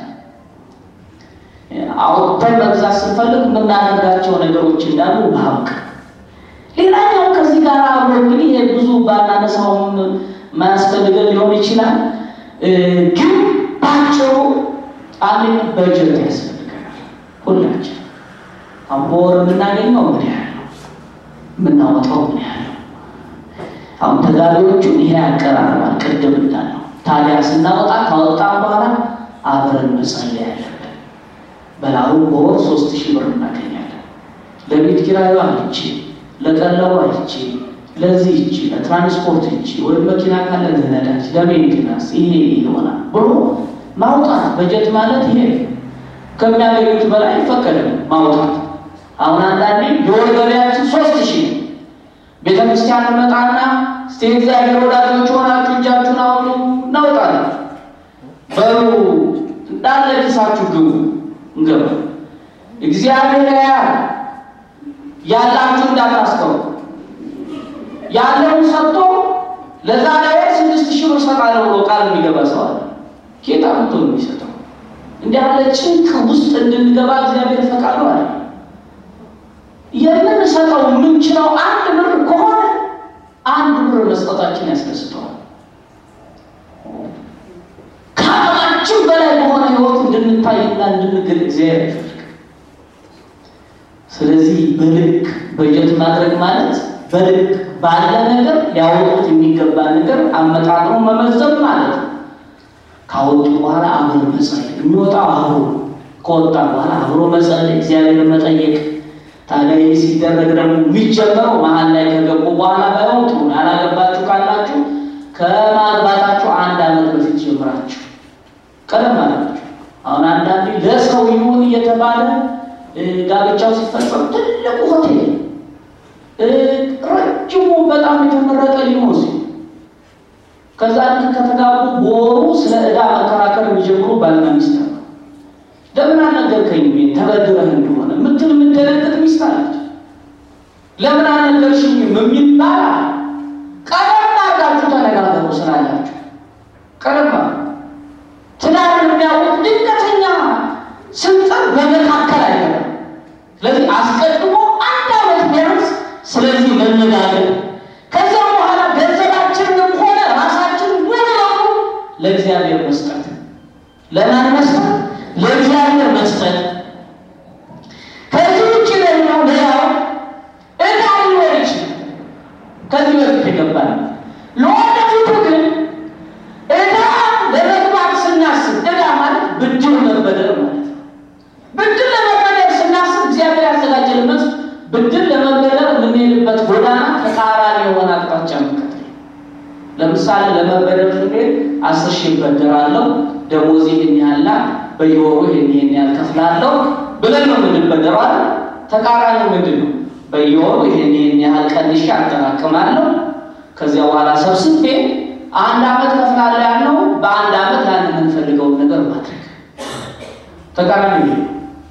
አውጥተን መግዛት ስንፈልግ የምናደርጋቸው ነገሮች እንዳሉ ማወቅ። ሌላኛው ከዚህ ጋር አብሮ እንግዲህ ይሄ ብዙ ባናነሳውም ማያስፈልገን ሊሆን ይችላል። ግን ባጭሩ አንደኛ በጀት ያስፈልገናል። ሁላችን አሁን በወር የምናገኘው ምን ያህል ነው? የምናወጣው ምን ያህል ነው? አሁን ተጋቢዎቹን ይሄ ያቀራርባል። ቅድም እንዳለው ታዲያ ስናወጣ ካወጣን በኋላ አብረን መጸለይ ያለብን። በላሩ በወር ሶስት ሺህ ብር እናገኛለን። ለቤት ኪራዩ አልቼ፣ ለቀለቡ አልቼ፣ ለዚህ እቺ፣ ለትራንስፖርት እቺ፣ ወይም መኪና ካለ ለነዳጅ፣ ለሜንቴናንስ ይሄ ይሆናል ብሎ ማውጣት። በጀት ማለት ይሄ ከሚያገኙት በላይ ይፈቀዳል ማውጣት። አሁን አንዳንዴ የወር ገበያችን ሶስት ሺህ ነው። ቤተ ክርስቲያን መጣና እስቲ እግዚአብሔር ወዳጆች ሆናችሁ እጃችሁን አውጡ እናውጣለን። በሩ እንዳለ ኪሳችሁ ግቡ እንገባ። እግዚአብሔር ያያል። ያላችሁ እንዳታስቀሩ። ያለውን ሰጥቶ ለዛ ላይ ስድስት ሺህ ብር ሰጣለሁ ብሎ ቃል የሚገባ ሰው አለ። ጌታ መጥቶ ነው የሚሰጠው። እንዲህ ያለ ጭንቅ ውስጥ እንድንገባ እግዚአብሔር ፈቃዱ አለ። የምንሰጠው የምንችለው አንድ ብር ከሆነ አንድ ብር መስጠታችን ያስደስተዋል። ከአቅማችን በላይ በሆነ ሕይወት እንድንታይና እንድንግል እግዚአብሔር አይፈልግም። ስለዚህ በልክ በጀት ማድረግ ማለት በልክ ባለ ነገር ሊያወጡት የሚገባ ነገር አመጣጥሮ መመዘብ ማለት ነው። ካወጡ በኋላ አብሮ መጸለይ፣ የሚወጣው አብሮ ከወጣ በኋላ አብሮ መጸለይ፣ እግዚአብሔር መጠየቅ ታዲያ ይህ ሲደረግ ደግሞ የሚጀመረው መሀል ላይ ከገቡ በኋላ ባይሆን ጥሩ ነው። ያላገባችሁ ካላችሁ ከማግባታችሁ አንድ ዓመት በፊት ጀምራችሁ ቀደም አላችሁ። አሁን አንዳንዴ ለሰው ይሁን እየተባለ ጋብቻው ሲፈጸም ትልቁ ሆቴል ረጅሙ በጣም የተመረጠ ሊሆን ሲል ከዛ ልክ ከተጋቡ በወሩ ስለ ዕዳ መከራከር የሚጀምሩ ባልና ሚስት ነው። ለምን አልነገርከኝም ተበድረህ እንደሆነ ምትል የምትደነግጥ ሚስት አለች። ለምን አልነገርሽኝም የሚባል ቀደም አድርጋችሁ ተነጋገሩ ስላላችሁ ቀደም ትዳር የሚያውቅ ድንገተኛ ስልጣን በመካከል አይገባም። ስለዚህ አስቀድሞ አንድ ዓመት ቢያንስ ስለዚህ መነጋገር ከዚያ በኋላ ገንዘባችንንም ሆነ ራሳችን ሙሉ ለሙሉ ለእግዚአብሔር መስጠት ለማን መስጠት? ለእግዚአብሔር መስጠት። ከዚህ ውጭ ደግሞ ሌላው ዕዳ ሊኖር ይችላል። ከዚህ በፊት የገባል ለወደፊቱ ግን ዕዳ ለመግባት ስናስብ ዕዳ ማለት ብድር መበደር ማለት ነው። ብድር ለመበደር ስናስብ እግዚአብሔር ያዘጋጀልበት ብድር ለመበደር የምንሄድበት ጎዳና ተቃራኒ የሆነ አቅጣጫ መከተል። ለምሳሌ ለመበደር ስንሄድ አስር ሺህ እበደራለሁ ደሞዝ ይህን ያህል ናት፣ በየወሩ ይህን ይህን ያህል ከፍላለሁ ብለን ነው የምንበደረው አይደል? ተቃራኒ ምንድን ነው? በየወሩ ይህን ይህን ያህል ቀንሼ አጠራቅማለሁ ከዚያ በኋላ ሰብስቤ አንድ ዓመት ከፍላለሁ ያልነው በአንድ ዓመት ያን የምንፈልገውን ነገር ማድረግ ተቃራኒ ነው።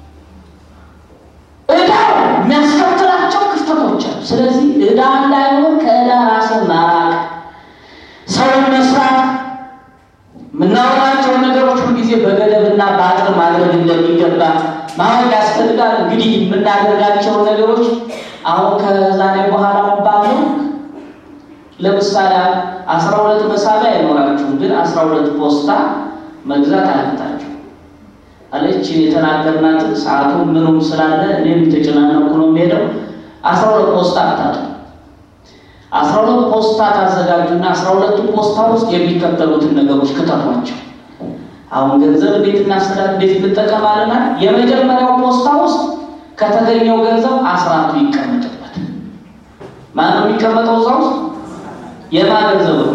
ዕዳው የሚያስከትላቸው ክፍተቶች አሉ። ስለዚህ ዕዳ እንዳይኖር ከዕዳ ራስን ማራቅ፣ ሰውን መስራት፣ የምናወራቸውን ነገሮች ሁልጊዜ በገደብና በአጥር ማድረግ እንደሚገባ ማወቅ ያስፈልጋል። እንግዲህ የምናደርጋቸውን ነገሮች አሁን ከዛሬ በኋላ ባለው ለምሳሌ አስራ ሁለት መሳቢያ አይኖራችሁም፣ ግን አስራ ሁለት ፖስታ መግዛት አለታችሁ አለች የተናገርናትን ሰዓቱን ምኑም ስላለ እኔም ተጨናነኩ ነው የሚሄደው። አስራ ሁለት ፖስታ አታጡ። አስራ ሁለት ፖስታ ታዘጋጁና አስራ ሁለቱ ፖስታ ውስጥ የሚከተሉትን ነገሮች ክተቷቸው። አሁን ገንዘብ እንዴት እናስተዳድር እንዴት እንጠቀማለና የመጀመሪያው ፖስታ ውስጥ ከተገኘው ገንዘብ አስራቱ ይቀመጥበት። ማነው የሚቀመጠው እዛ ውስጥ? የማ ገንዘብ ነው?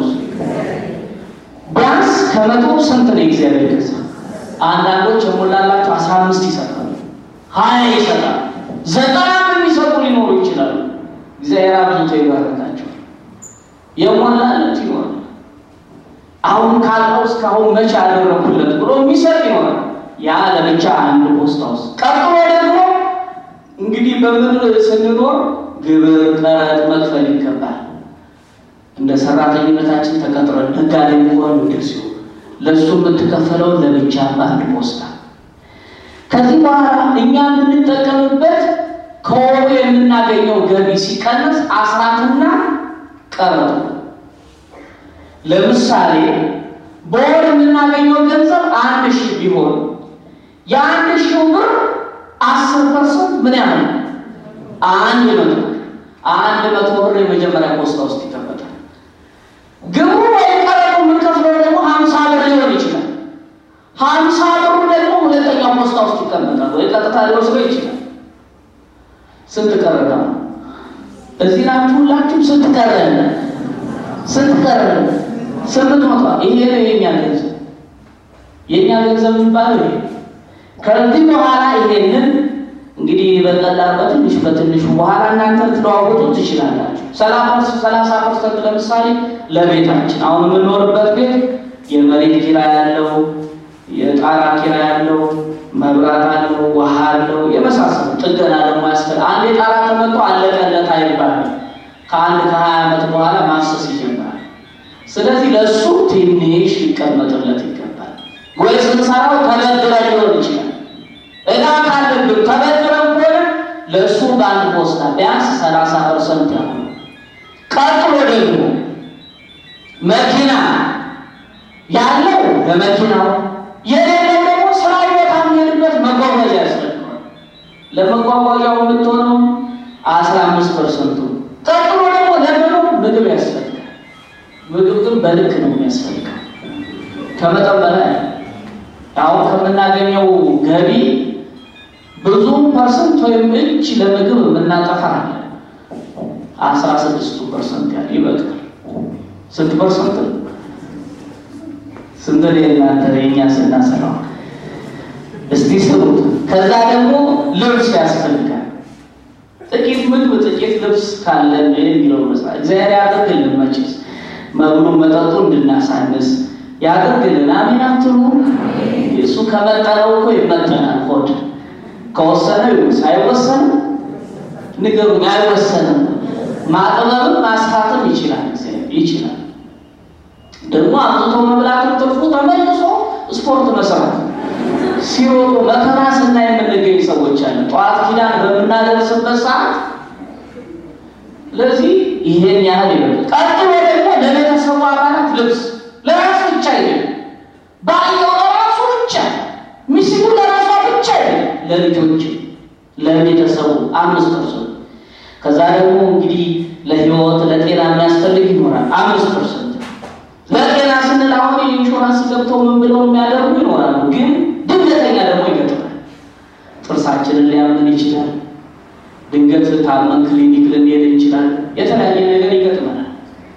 ቢያንስ ከመቶ ስንት ነው እግዚአብሔር ገንዘብ? አንዳንዶች የሞላላቸው አስራ አምስት ይሰጣሉ፣ ሀያ ይሰጣል፣ ዘጠና የሚሰጡ ሊኖሩ ይችላሉ። እግዚአብሔር አብዝቶ ይባርካቸው። የሞላለት ይሆናል። አሁን ካለው እስካሁን መቼ ያደረኩለት ብሎ የሚሰጥ ይሆናል። ያ ለብቻ አንድ ፖስታ ውስጥ ቀጥሎ ደግሞ እንግዲህ በምድር ስንኖር ግብር፣ ቀረጥ መክፈል ይገባል። እንደ ሰራተኝነታችን ተቀጥረን ነጋዴ መሆን ምድር ሲሆን ለእሱ የምትከፈለውን ለብቻ በአንድ ፖስታ። ከዚህ በኋላ እኛ የምንጠቀምበት ከወሩ የምናገኘው ገቢ ሲቀነስ አስራትና ቀረጡ። ለምሳሌ በወር የምናገኘው ገንዘብ አንድ ሺህ ቢሆን የአንድ ሺህ ብር አስር ፐርሰንት ምን ያህል አንድ መቶ አንድ መቶ ብር የመጀመሪያ ፖስታ ውስጥ ይቀመጣል። ግብሩ ወይም ቀረጡ የምንከፍለው ደግሞ ሀምሳ ብር ሊሆን ይችላል። ሀምሳ ብሩ ደግሞ ሁለተኛው ፖስታ ውስጥ ይቀመጣል፣ ወይ ቀጥታ ሊወስደው ይችላል። ስንት ቀረና እዚህ ናችሁ ሁላችሁም ስንት ቀረን? ስንት ቀረን? ስምንት መቶ ይሄ ነው የኛ ገንዘብ። የኛ ገንዘብ የሚባለው ይሄ ከዚህ በኋላ ይሄንን እንግዲህ በቀላል በትንሽ በትንሹ በኋላ እናንተ ልትለዋወጡ ትችላላችሁ። ሰላሳ ፐርሰንት ለምሳሌ ለቤታችን አሁን የምንኖርበት ቤት የመሬት ኪራይ ያለው፣ የጣራ ኪራይ ያለው፣ መብራት አለው፣ ውሃ አለው፣ የመሳሰሉ ጥገና ደግሞ ያስፈል አንድ የጣራ ተመቶ አለቀለት አይባልም። ከአንድ ከሀያ ዓመት በኋላ ማሰስ ይጀምራል። ስለዚህ ለእሱ ትንሽ ሊቀመጥለት ይገባል። ወይ ስንሰራው ተበድረ ሊሆን ይችላል እዳ ካለብን ተበድረን ከሆነ ለእሱ በአንድ ፖስታ ቢያንስ ሰላሳ ፐርሰንት ያሉ። ቀጥሎ ደግሞ መኪና ያለው ለመኪናው የሌለው ደግሞ ስራ ቦታ የሚሄድበት መጓጓዣ ያስፈልገዋል። ለመጓጓዣው የምትሆነው አስራ አምስት ፐርሰንቱ። ቀጥሎ ደግሞ ለምኑ ምግብ ያስፈልጋል። ምግብ ግን በልክ ነው የሚያስፈልገው ከመጠን በላይ አሁን ከምናገኘው ገቢ ብዙ ፐርሰንት ወይም እጅ ለምግብ የምናጠፋ አለ። አስራ ስድስቱ ፐርሰንት ያህል ይበቃል። ስንት ፐርሰንት ነው? ስንት እናንተ የኛ ስናሰራው እስቲ ስሩት። ከዛ ደግሞ ልብስ ያስፈልጋል። ጥቂት ምግብ ጥቂት ልብስ ካለን የሚለው መስራት እግዚአብሔር ያደርግልን። መቼስ መብሉ መጠጡ እንድናሳንስ ያደርግልን። አሜን አትሉ? እሱ ከመጠነው እኮ ይመጠናል። ሆድ ከወሰነ ይወስ አይወሰንም? ንገሩኝ። አይወሰንም። ማጥበብም ማስፋትም ይችላል ይችላል። ደግሞ አብዝቶ መብላትም ትርፉ ተመልሶ ስፖርት መስራት ሲሮጡ መከራ ስናይ የምንገኝ ሰዎች አለ። ጠዋት ኪዳን በምናደርስበት ሰዓት ለዚህ ይሄን ያህል ይበል። ቀጥሎ ደግሞ ለቤተሰቡ አባላት ልብስ ለራሱ ብቻ አይደለም፣ ባየው ለራሱ ብቻ፣ ሚስቱ ለራሷ ብቻ አይደለም፣ ለልጆች ለቤተሰቡ አምስት ፐርሰንት። ከዛ ደግሞ እንግዲህ ለህይወት ለጤና የሚያስፈልግ ይኖራል አምስት ፐርሰንት። ለጤና ስንል አሁን የኢንሹራንስ ገብተው ምን ብለው የሚያደርጉ ይኖራሉ። ግን ድንገተኛ ደግሞ ይገጥማል። ጥርሳችንን ሊያምን ይችላል። ድንገት ታመን ክሊኒክ ልንሄድ እንችላል። የተለያየ ነገር ይገጥመናል።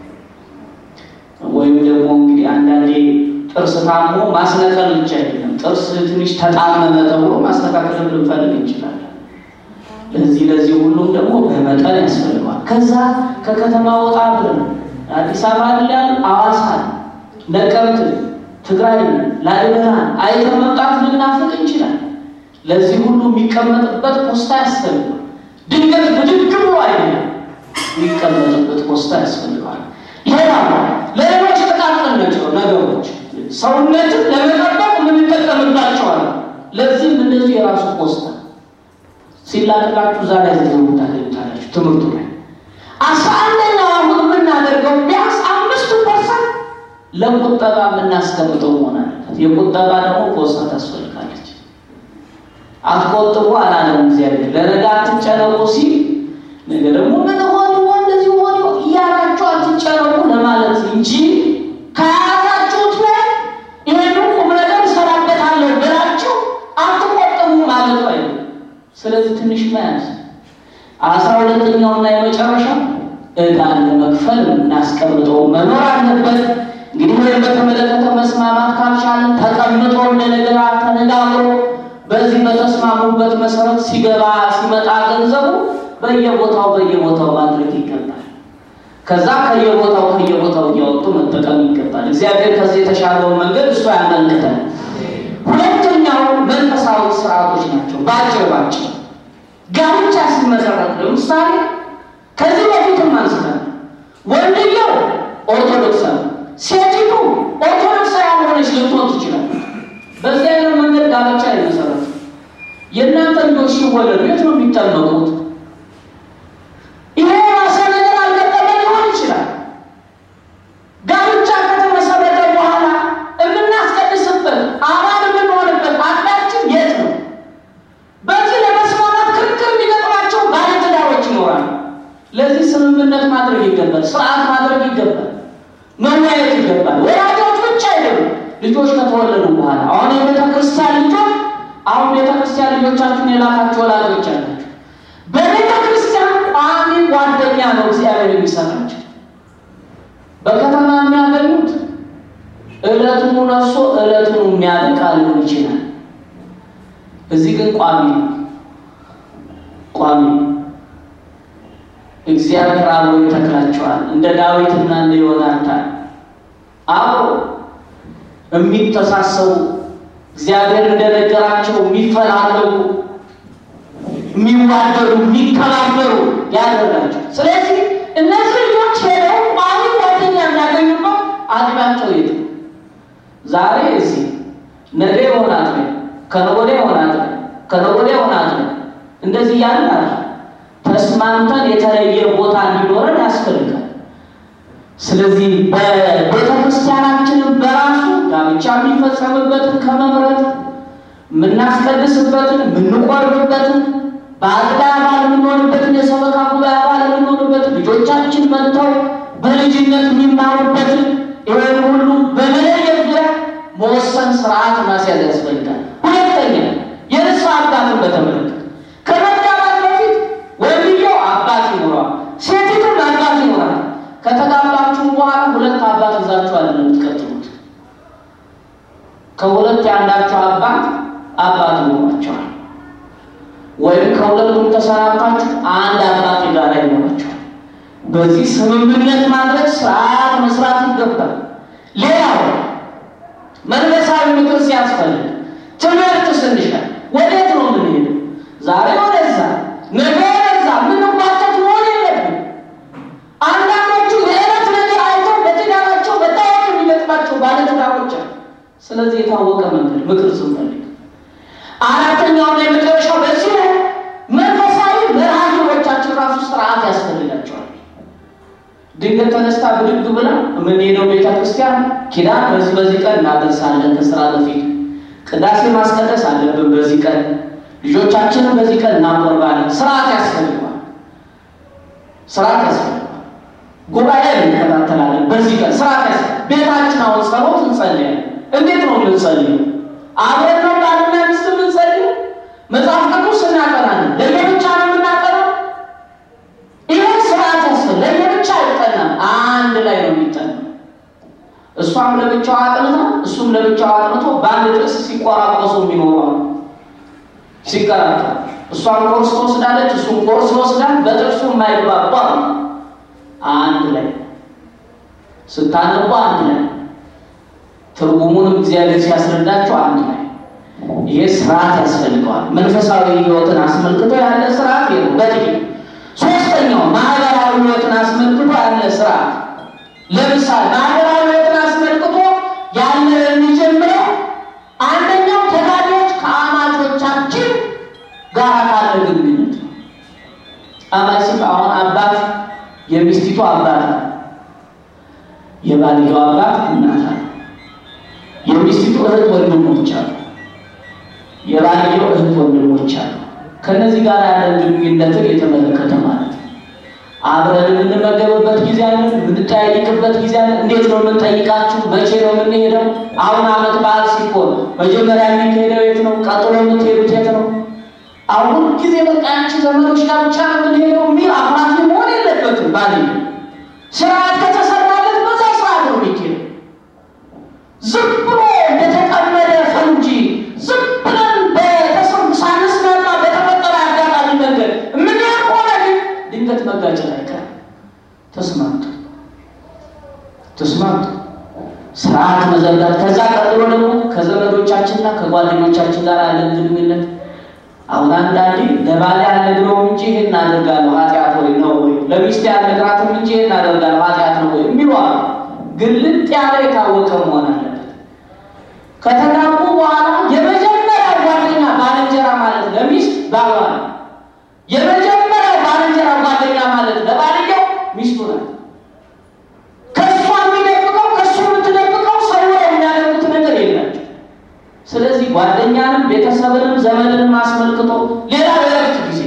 ወይም ደግሞ እንግዲህ አንዳንዴ ጥርስ ታሞ ማስነቀል ብቻ አይደለም፣ ጥርስ ትንሽ ተጣመመ ተብሎ ማስተካከል ልንፈልግ እንችላለን። ለዚህ ለዚህ ሁሉም ደግሞ በመጠን ያስፈልገዋል። ከዛ ከከተማ ወጣ ብለን አዲስ አበባ ያለ አዋሳ፣ ነቀምት፣ ትግራይ፣ ላሊበላ አይተን መምጣት ልናፍቅ እንችላለን። ለዚህ ሁሉ የሚቀመጥበት ፖስታ ያስፈልጋል። ድንገት ብድግ ብሎ አይደለም የሚቀመጥበት ፖስታ ያስፈልጋል። ሌላ ለሌሎች ጥቃቅን ነገሮች ሰውነትን ለመጠበቅ የምንጠቀምባቸዋል። ለዚህም እንደዚህ የራሱ ፖስታ ሲላክላችሁ ዛሬ ዘው ታገኙታላችሁ። ትምህርቱ ላይ አስራ አንደኛው አሁን የምናደርገው ቢያንስ አምስቱ ፐርሰንት ለቁጠባ የምናስቀምጠው መሆን አለበት። የቁጠባ ደግሞ ፖስታ ታስፈልጋለች። አትቆጥቡ አላለም እግዚአብሔር። ለነገ አትጨነቁ ሲል ነገ ደግሞ ምን ሆን ሆን እንደዚህ ሆን እያላችሁ አትጨነቁ ለማለት እንጂ ከያዛችሁት ላይ ይሄን ቁም ነገር እሰራበታለሁ ብላችሁ አትቆጥቡ ማለቱ አይደለም። ስለዚህ ትንሽ መያዝ አስራ ሁለተኛውና የመጨረሻው ዕዳን ለመክፈል እናስቀምጠው መኖር አለበት። እንግዲህ ወይም በተመለከተ መስማማት ካልቻለን ተቀምጦ እንደነገራ ተነጋግሮ በዚህ በተስማሙበት መሰረት ሲገባ ሲመጣ ገንዘቡ በየቦታው በየቦታው ማድረግ ይገባል። ከዛ ከየቦታው ከየቦታው እያወጡ መጠቀም ይገባል። እግዚአብሔር ከዚህ የተሻለውን መንገድ እሱ ያመልክተን። ሁለተኛው መንፈሳዊ ስርዓቶች ናቸው። ባጭር ባጭር ጋብቻ ሲመሰረት ለምሳሌ ከዚህ በፊትም አንስተን ወንድየው ኦርቶዶክሳዊ፣ ሴቲቱ ኦርቶዶክሳዊ ያልሆነች ልትሆን ትችላለች። በዚህ አይነት መንገድ ጋብቻ ይመሰረት። የእናንተ ልጆች ሲወለዱ የት ነው የሚጠመቁት? ይሄ ራሰ ነገር አልገጠመ ሊሆን ይችላል። ጋብቻ ከተመሰረተ በኋላ የምናስቀድስበት አባል የምንሆንበት አዳችን የት ነው? በዚህ ለመስማማት ክርክር የሚገጥማቸው ባለትዳሮች ይኖራሉ። ለዚህ ስምምነት ማድረግ ይገባል፣ ስርዓት ማድረግ ይገባል፣ መወያየት ይገባል። ወላጆች ብቻ አይደሉም። ልጆች ከተወለዱ በኋላ አሁን የቤተ ክርስቲያን ልጆች አሁን ቤተ ክርስቲያን ልጆቻችሁን የላካችሁ ወላጆች አላችሁ። በቤተ ክርስቲያን ቋሚ ጓደኛ ነው እግዚአብሔር የሚሰራቸው። በከተማ የሚያገኙት እለቱን ነሶ እለቱን የሚያበቃ ሊሆን ይችላል። እዚህ ግን ቋሚ ነው። ቋሚ እግዚአብሔር አብሮ ይተክላቸዋል። እንደ ዳዊትና እንደ ዮናታን አብሮ የሚተሳሰቡ እግዚአብሔር እንደነገራቸው የሚፈላለጉ፣ የሚዋደዱ፣ የሚከባበሩ ያደርጋቸው። ስለዚህ እነዚህ ልጆች ሄደው ቋሚ ጓደኛ የሚያገኙበት አጥቢያቸው የት ነው? ዛሬ እዚህ ነገ የሆነ አጥቢያ ከነገ ወዲያ የሆነ አጥቢያ ከነገ ወዲያ የሆነ አጥቢያ እንደዚህ ያለ ተስማምተን የተለየ ቦታ እንዲኖረን ያስፈልጋል። ስለዚህ በቤተ ክርስቲያናችንን በራሱ ጋብቻ የሚፈጸምበትን ከመምረጥ የምናስቀድስበትን የምንቆርብበትን በአጥቢያ አባል የምንሆንበትን የሰበካ ጉባኤ አባል የምንሆንበትን ልጆቻችን መጥተው በልጅነት የሚማሩበትን ይህን ሁሉ በመለየት ዙሪያ መወሰን ስርዓት ማስያዝ ያስፈልጋል። ሁለተኛ የንስሐ አባትን በተመለከተ ከመጋባት በፊት ወንድየው አባት ይኖረዋል፣ ሴቲቱም አባት ይኖራል። ከተጋባችሁ በኋላ ሁለት አባት ይዛችሁ አለ የምትቀጥሉት። ከሁለት የአንዳችሁ አባት አባት ይኖራቸዋል፣ ወይም ከሁለቱም ተሰናብታችሁ አንድ አባት የጋራ ይኖራቸዋል። በዚህ ስምምነት ማድረግ ስርዓት መስራት ይገባል። ሌላው መንፈሳዊ ምክር ሲያስፈልግ ትምህርት ስንሻ ወዴት ነው የምንሄደው? ዛሬ ወደዛ ነገ ወደዛ ምንጓተት መሆን የለብን። አንዳንዶቹ የዕለት ነገር አይተው በትዳራቸው በጣም የሚገጥማቸው ባለትዳሮች አሉ። ስለዚህ የታወቀ መንገድ ምክር ስንፈልግ፣ አራተኛውና የመጨረሻው በዚህ ላይ መንፈሳዊ መርሃ ግብሮቻችን ራሱ ስርዓት ያስፈልጋቸዋል። ድንገት ተነስታ ብድግ ብላ የምንሄደው ቤተ ክርስቲያን ኪዳን በዚህ በዚህ ቀን እናደርሳለን፣ ከስራ በፊት ቅዳሴ ማስቀደስ አለብን፣ በዚህ ቀን ልጆቻችንን በዚህ ቀን እናቆርባለን። ስርዓት ያስፈልገዋል። ስርዓት ያስፈልገዋል። ጉባኤ እንከታተላለን፣ በዚህ ቀን ስርዓት ያስ ቤታችን አሁን ጸሎት እንጸልያለን። እንዴት ነው የምንጸልየው? አብረን ነው ባልና ሚስት የምንጸልየው? መጽሐፍ ቅዱስ እናቀራለን። ለየብቻ ነው የምናቀረው? ይህን ስርዓት ያስፈልግ ለየብቻ አይጠናም፣ አንድ ላይ ነው የሚጠናው። እሷም ለብቻው አጥንታ እሱም ለብቻው አጥንቶ በአንድ ጥቅስ ሲቆራቆሱ የሚኖረው ሲከራከር፣ እሷም ኮርስ ትወስዳለች፣ እሱም ኮርስ ይወስዳል። በጥቅሱ የማይግባባ አንድ ላይ ስታነቡ አንድ ላይ ትርጉሙንም እግዚአብሔር ሲያስረዳቸው አንድ ላይ ይሄ ስርዓት ያስፈልገዋል። መንፈሳዊ ሕይወትን አስመልክቶ ያለ ስርዓት ነው በጥቂት ሶስተኛው ማህበራዊ ሕይወትን አስመልክቶ ያለ ስርዓት ለምሳሌ ማህበራዊ ሕይወትን አስመልክቶ ያለ የሚጀምረው አንደኛው ተጋቢዎች ከአማቾቻችን ጋር ካለ ግንኙነት ነው። አማች ሲል አሁን አባት የሚስቲቱ አባት ነው። የባልየው አባት እናት አለ። የሚስቲቱ እህት ወንድሞች አሉ። የባልየው እህት ወንድሞች አሉ። ከነዚህ ጋር ያለን ግንኙነትን የተመለከተ ማለት ነው። አብረን የምንመገብበት ጊዜ አለ፣ የምንጠያይቅበት ጊዜ አለ። እንዴት ነው የምንጠይቃችሁ? መቼ ነው የምንሄደው? አሁን ዓመት በዓል ሲሆን መጀመሪያ የሚካሄደው የት ነው? ቀጥሎ የምትሄዱት የት ነው? አሁን ጊዜ በቃ ያንቺ ዘመዶች ጋር ብቻ ነው የምንሄደው የሚል አፍራፊ መሆን የለበትም። ባል ስርዓት ከተሰራለት በዛ ስርዓት ነው የሚካሄደው። ዝም ብሎ እንደተጠመደ ፈንጂ ዝም ብለን በተሰብ ሳንስማማ በተፈጠረ አጋጣሚ መንገድ የምንሄድ ከሆነ ግን ድንገት መጋጨት አይቀርም። ተስማምቶ ተስማምቶ ስርዓት መዘርጋት፣ ከዛ ቀጥሎ ደግሞ ከዘመዶቻችንና ከጓደኞቻችን ጋር ያለን ግንኙነት አሁን አንዳንዴ ለባሌ አልነግረውም እንጂ ይሄን አደርጋለሁ ኃጢአት ወይ ነው ወይ ለሚስቴ አልነግራትም እንጂ ይሄን አደርጋለሁ ኃጢአት ነው ወይ የሚሉ አሉ። ግልጥ ያለ የታወቀ መሆን አለበት። ከተጋቡ በኋላ የመጀመሪያው ጓደኛ ባልንጀራ ማለት ለሚስት ባሏ ነው። የመጀመሪያው ባልንጀራ ጓደኛ ማለት ለባልየው ሚስቱ ናት። ከእሷ የሚደብቀው ከእሱ የምትደብቀው ሰው የሚያደርጉት ነገር የላቸው። ስለዚህ ጓደኛንም ቤተሰብንም ዘመድንም አስመልክቶ ሌላ የረፍት ጊዜ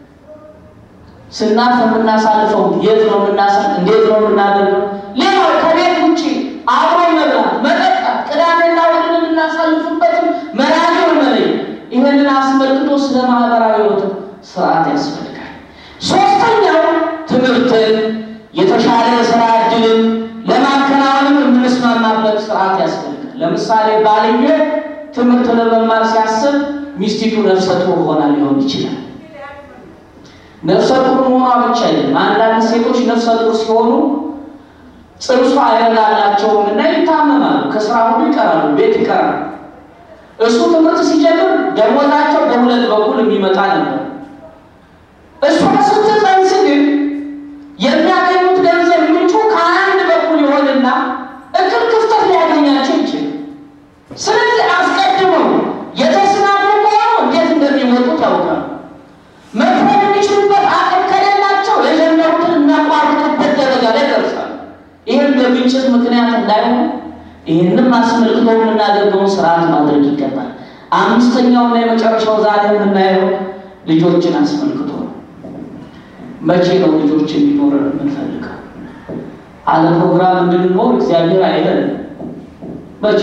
ስናርፍ የምናሳልፈው የት ነው የምናሳል እንዴት ነው የምናደርገው? ሌላው ከቤት ውጭ አብሮ መብላት፣ መጠጣት፣ ቅዳሜና እሑድን የምናሳልፍበትም መራጌውን መለይ ይህንን አስመልክቶ ስለ ማህበራዊ ሕይወት ስርዓት ያስፈልጋል። ሶስተኛው ትምህርትን የተሻለ የስራ እድልን ለማከናወንም የምንስማማበት ስርዓት ያስፈልጋል። ለምሳሌ ባልየ ትምህርት ለመማር ሲያስብ ሚስቲቱ ነፍሰ ጡር ሆና ሊሆን ይችላል። ነፍሰ ጡር መሆኗ ብቻ አይደለም። አንዳንድ ሴቶች ነፍሰ ጡር ሲሆኑ ጽንሱ አይረጋላቸውም እና ይታመማሉ። ከስራ ሁሉ ይቀራሉ፣ ቤት ይቀራሉ። እሱ ትምህርት ሲጀምር ደሞዛቸው በሁለት በኩል የሚመጣ ነበር። እሷ ስትጸንስ ግን የሚያገኙት ገንዘብ ምንጩ ከአንድ በኩል ይሆንና እክል ክፍተት ሊያገኛቸው ይችላል። ስለዚህ አስቀድመው የተስማሙ ከሆኑ እንዴት እንደሚወጡት ያውቃሉ። መክፈል የሚችሉበት አቅም ከሌላቸው የጀመሩትን እናቋርጥበት ደረጃ ላይ ደርሳሉ። ይህም በግጭት ምክንያት እንዳይሆን ይህንም አስመልክቶ የምናደርገውን ስርዓት ማድረግ ይገባል። አምስተኛውና የመጨረሻው ዛሬ የምናየው ልጆችን አስመልክቶ ነው። መቼ ነው ልጆች እንዲኖረን የምንፈልገው? አለ ፕሮግራም እንድንኖር እግዚአብሔር አይለን። መቼ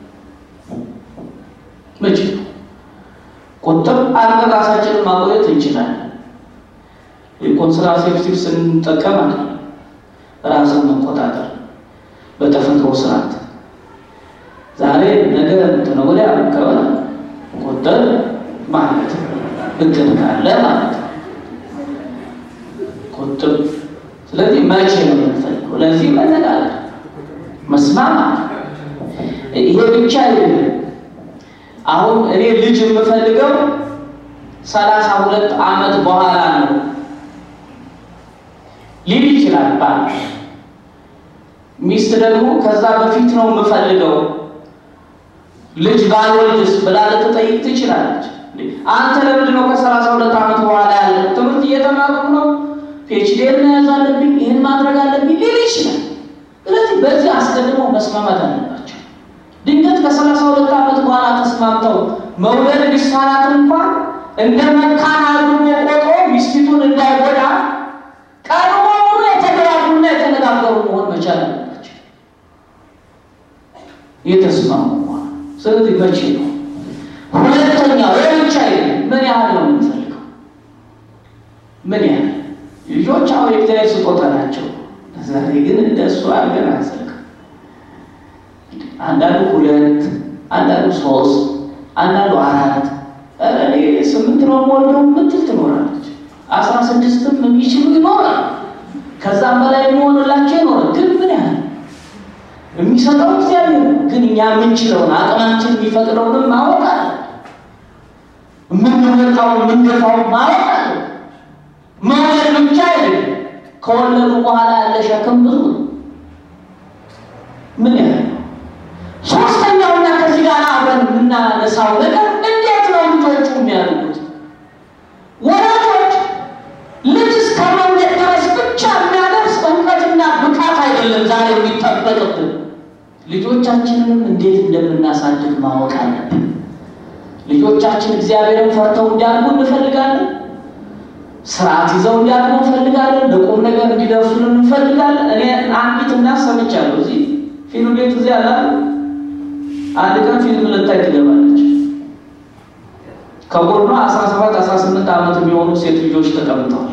መቼ ቁጥብ አድርገን ራሳችንን ማቆየት እንችላለን። የኮንትራሴፕቲቭ ስንጠቀም አለ ራስን መቆጣጠር በተፈጥሮ ስርዓት ዛሬ ነገ እንትን ወዲያ ከሆነ ቁጥብ ማለት እቅድ ካለ ማለት ነው። ቁጥብ ስለዚህ መቼ ነው የምንፈልገው? ለዚህ መነጋገር መስማማት ይሄ ብቻ አይደለም። አሁን እኔ ልጅ የምፈልገው ሰላሳ ሁለት ዓመት በኋላ ነው ሊል ይችላል ባል። ሚስት ደግሞ ከዛ በፊት ነው የምፈልገው ልጅ ባልወልድስ ብላ ልትጠይቅ ትችላለች። አንተ ለምንድን ነው ከሰላሳ ሁለት ዓመት በኋላ ያለ ትምህርት እየተማርኩ ነው ፒኤችዲን መያዝ አለብኝ ይህን ማድረግ አለብኝ ሊል ይችላል። ስለዚህ በዚህ አስቀድሞ መስማማት አለባቸው። ድንገት ከሰላሳ ሁለት ዓመት በኋላ ተስማምተው መውለድ ቢሳናት እንኳን እንደ መካን አድርጎ ቆጥሮ ሚስቲቱን እንዳይጎዳ ቀድሞውኑ የተግባቡና የተነጋገሩ መሆን መቻል አለባቸው። የተስማሙ መሆን ስለዚህ መቼ ነው? ሁለተኛው የብቻ ምን ያህል ነው የምንፈልገው? ምን ያህል ልጆች አሁን የእግዚአብሔር ስጦታ ናቸው። ዛሬ ግን እንደሱ አድርገን አንፈልግም። አንዳንዱ ሁለት፣ አንዳንዱ ሶስት፣ አንዳንዱ አራት፣ ኧረ እኔ ስምንት ነው የምወልደው የምትል ትኖራለች። አስራ ስድስትም የሚችሉ ይኖራል። ከዛም በላይ የሚሆንላቸው ይኖራል። ግን ምን ያህል የሚሰጠው እግዚአብሔር ነው። ግን እኛ የምንችለውን አቅማችን የሚፈቅደውንም ማወቅ አለ የምንወጣው የምንገፋው ማለት አለ። መውለድ ብቻ አይደለም። ከወለዱ በኋላ ያለ ሸክም ብዙ ነው። ምን ያህል ነው? ሶስተኛውና ከዚህ ጋር አብረን የምናነሳው ነገር እንዴት ነው ልጆቹ የሚያድጉት? ወላጆች ልጅ እስከ መውለድ ድረስ ብቻ የሚያደርስ እውቀትና ብቃት አይደለም ዛሬ የሚጠበቅብን። ልጆቻችንንም እንዴት እንደምናሳድግ ማወቅ አለብን። ልጆቻችን እግዚአብሔርን ፈርተው እንዲያድጉ እንፈልጋለን። ስርዓት ይዘው እንዲያድጉ እንፈልጋለን። ለቁም ነገር እንዲደርሱልን እንፈልጋለን። እኔ አንዲት እናት ሰምቻለሁ። እዚህ ፊልም ቤት እዚህ ያለ አንድ ቀን ፊልም ልታይ ትገባለች። ከጎኗ 17 18 ዓመት የሚሆኑ ሴት ልጆች ተቀምጠዋል።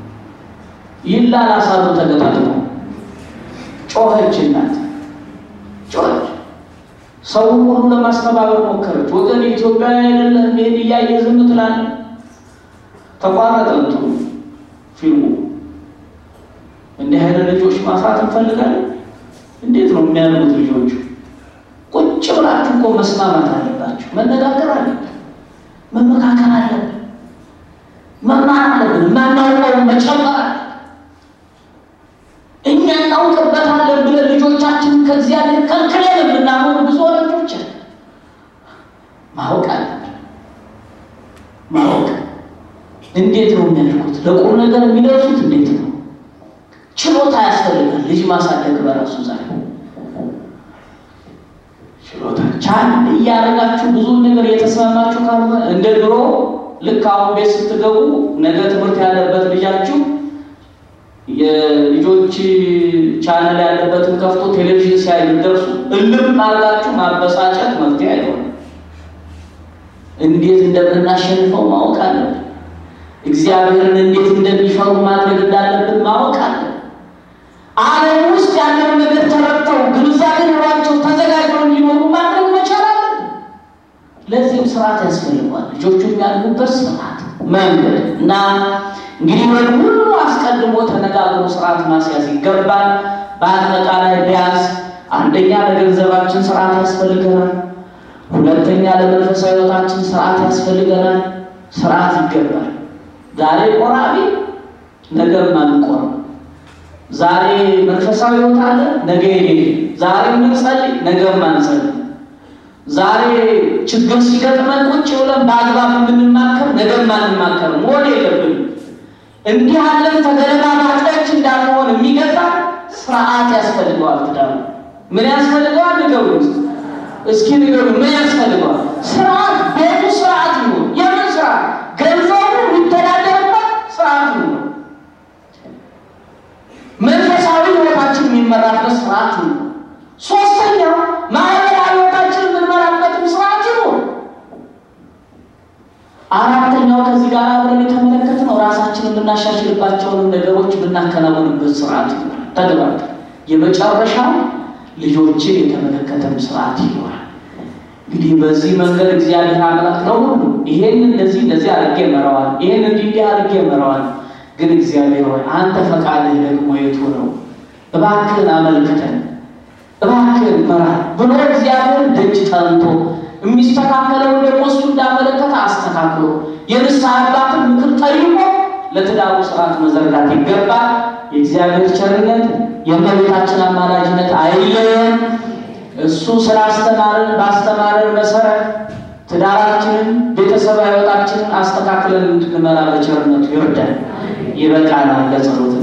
ይላላሳሉ ተገጣጥመው። ጮኸች እናት ጮኸች። ሰው ሁሉ ለማስተባበር ሞከረች። ወገን ኢትዮጵያ አይደለም ይሄን እያየ ዝም ትላለህ። ተቋረጠ እንትኑ ፊልሙ። እንዲህ አይነት ልጆች ማፍራት እንፈልጋለን። እንዴት ነው የሚያድጉት ልጆቹ? ቁጭ ብላችሁ እኮ መስማማት አለባችሁ። መነጋገር አለብን። መመካከል አለብን። መማር አለብን። የማናውቀውን መጨመር አለብን። እኛ እናውቅበታለን ብለን ልጆቻችንን ከእግዚአብሔር ከልክለን የምናኖር ብዙ ወላጆች አለን። ማወቅ አለብን። ማወቅ እንዴት ነው የሚያድጉት? ለቁም ነገር የሚደርሱት እንዴት ነው? ችሎታ ያስፈልጋል። ልጅ ማሳደግ በራሱ ዛሬ ችሎታ ቻል እያደረጋችሁ ብዙ ነገር እየተስማማችሁ ካልሆነ እንደ ድሮ ልክ አሁን ቤት ስትገቡ ነገ ትምህርት ያለበት ልጃችሁ የልጆች ቻናል ያለበትን ከፍቶ ቴሌቪዥን ሲያይ ደርሱ እልም አድርጋችሁ ማበሳጨት መፍትሄ አይሆንም። እንዴት እንደምናሸንፈው ማወቅ አለብን። እግዚአብሔርን እንዴት እንደሚፈሩ ማድረግ እንዳለብን ማወቅ አለብን። ዓለም ውስጥ ያለውን ነገር ተረድተው ግንዛቤ ኖሯቸው ተዘጋጅተው እንዲኖሩ ማድረግ መቻል አለብን። ለዚህም ስርዓት ያስፈልገዋል። ልጆቹ የሚያድጉበት ስርዓት መንገድ እና እንግዲህ ወደ ሁሉ አስቀድሞ ተነጋግሮ ስርዓት ማስያዝ ይገባል። በአጠቃላይ ቢያንስ አንደኛ ለገንዘባችን ስርዓት ያስፈልገናል። ሁለተኛ ለመንፈሳዊ ሕይወታችን ስርዓት ያስፈልገናል። ስርዓት ይገባል። ዛሬ ቆራቢ ነገር ማንቆርብ፣ ዛሬ መንፈሳዊ ሕይወት አለ ነገ የሌለ፣ ዛሬ የምንጸልይ ነገ ማንጸልይ፣ ዛሬ ችግር ሲገጥመን ቁጭ ብለን በአግባብ የምንማከር ነገ ማንማከር መሆን የለብንም። እንዲህ ያለን ተገለባባጮች እንዳንሆን የሚገዛ ስርዓት ያስፈልገዋል። ትዳሩ ምን ያስፈልገዋል? ንገሩ እስኪ ንገሩ። ምን ያስፈልገዋል? ስርዓት። ቤቱ ስርዓት ይሁን። የምን ስርዓት? ገንዘቡ የሚተዳደርበት ስርዓት ይሁን። መንፈሳዊ ህይወታችን የሚመራበት ስርዓት ይሁን። ሶስተኛው ማህበራዊ ህይወታችን የምንመራበትም ስርዓት ይሁን። አራተኛው ከዚህ ጋር አብረን የተመለከትነው ራሳችንን የምናሻሽልባቸውን ነገሮች ብናከናወንበት ስርዓት ይኖራል። ተግባር የመጨረሻ ልጆችን የተመለከተም ስርዓት ይኖራል። እንግዲህ በዚህ መንገድ እግዚአብሔር አምላክ ነው ሁሉ ይሄን እንደዚህ እንደዚህ አድርጌ መረዋል፣ ይሄን እንዲህ እንዲህ አድርጌ መረዋል። ግን እግዚአብሔር ሆይ አንተ ፈቃድህ ደግሞ የቱ ነው? እባክህን አመልክተን፣ እባክህን መራን ብሎ እግዚአብሔር ደጅ ጠንቶ የሚስተካከለውን ደግሞ እሱ እንዳመለከተ አስተካክሎ የንስሐ አባትን ምክር ጠይቆ ለትዳሩ ስርዓት መዘርጋት ይገባል። የእግዚአብሔር ቸርነት የእመቤታችን አማላጅነት አይለየን። እሱ ስላስተማረን ባስተማረን መሰረት ትዳራችንን ቤተሰብ ሕይወታችንን አስተካክለን እንድንመራ በቸርነቱ ይርዳል። ይበቃናል። ለጸሎት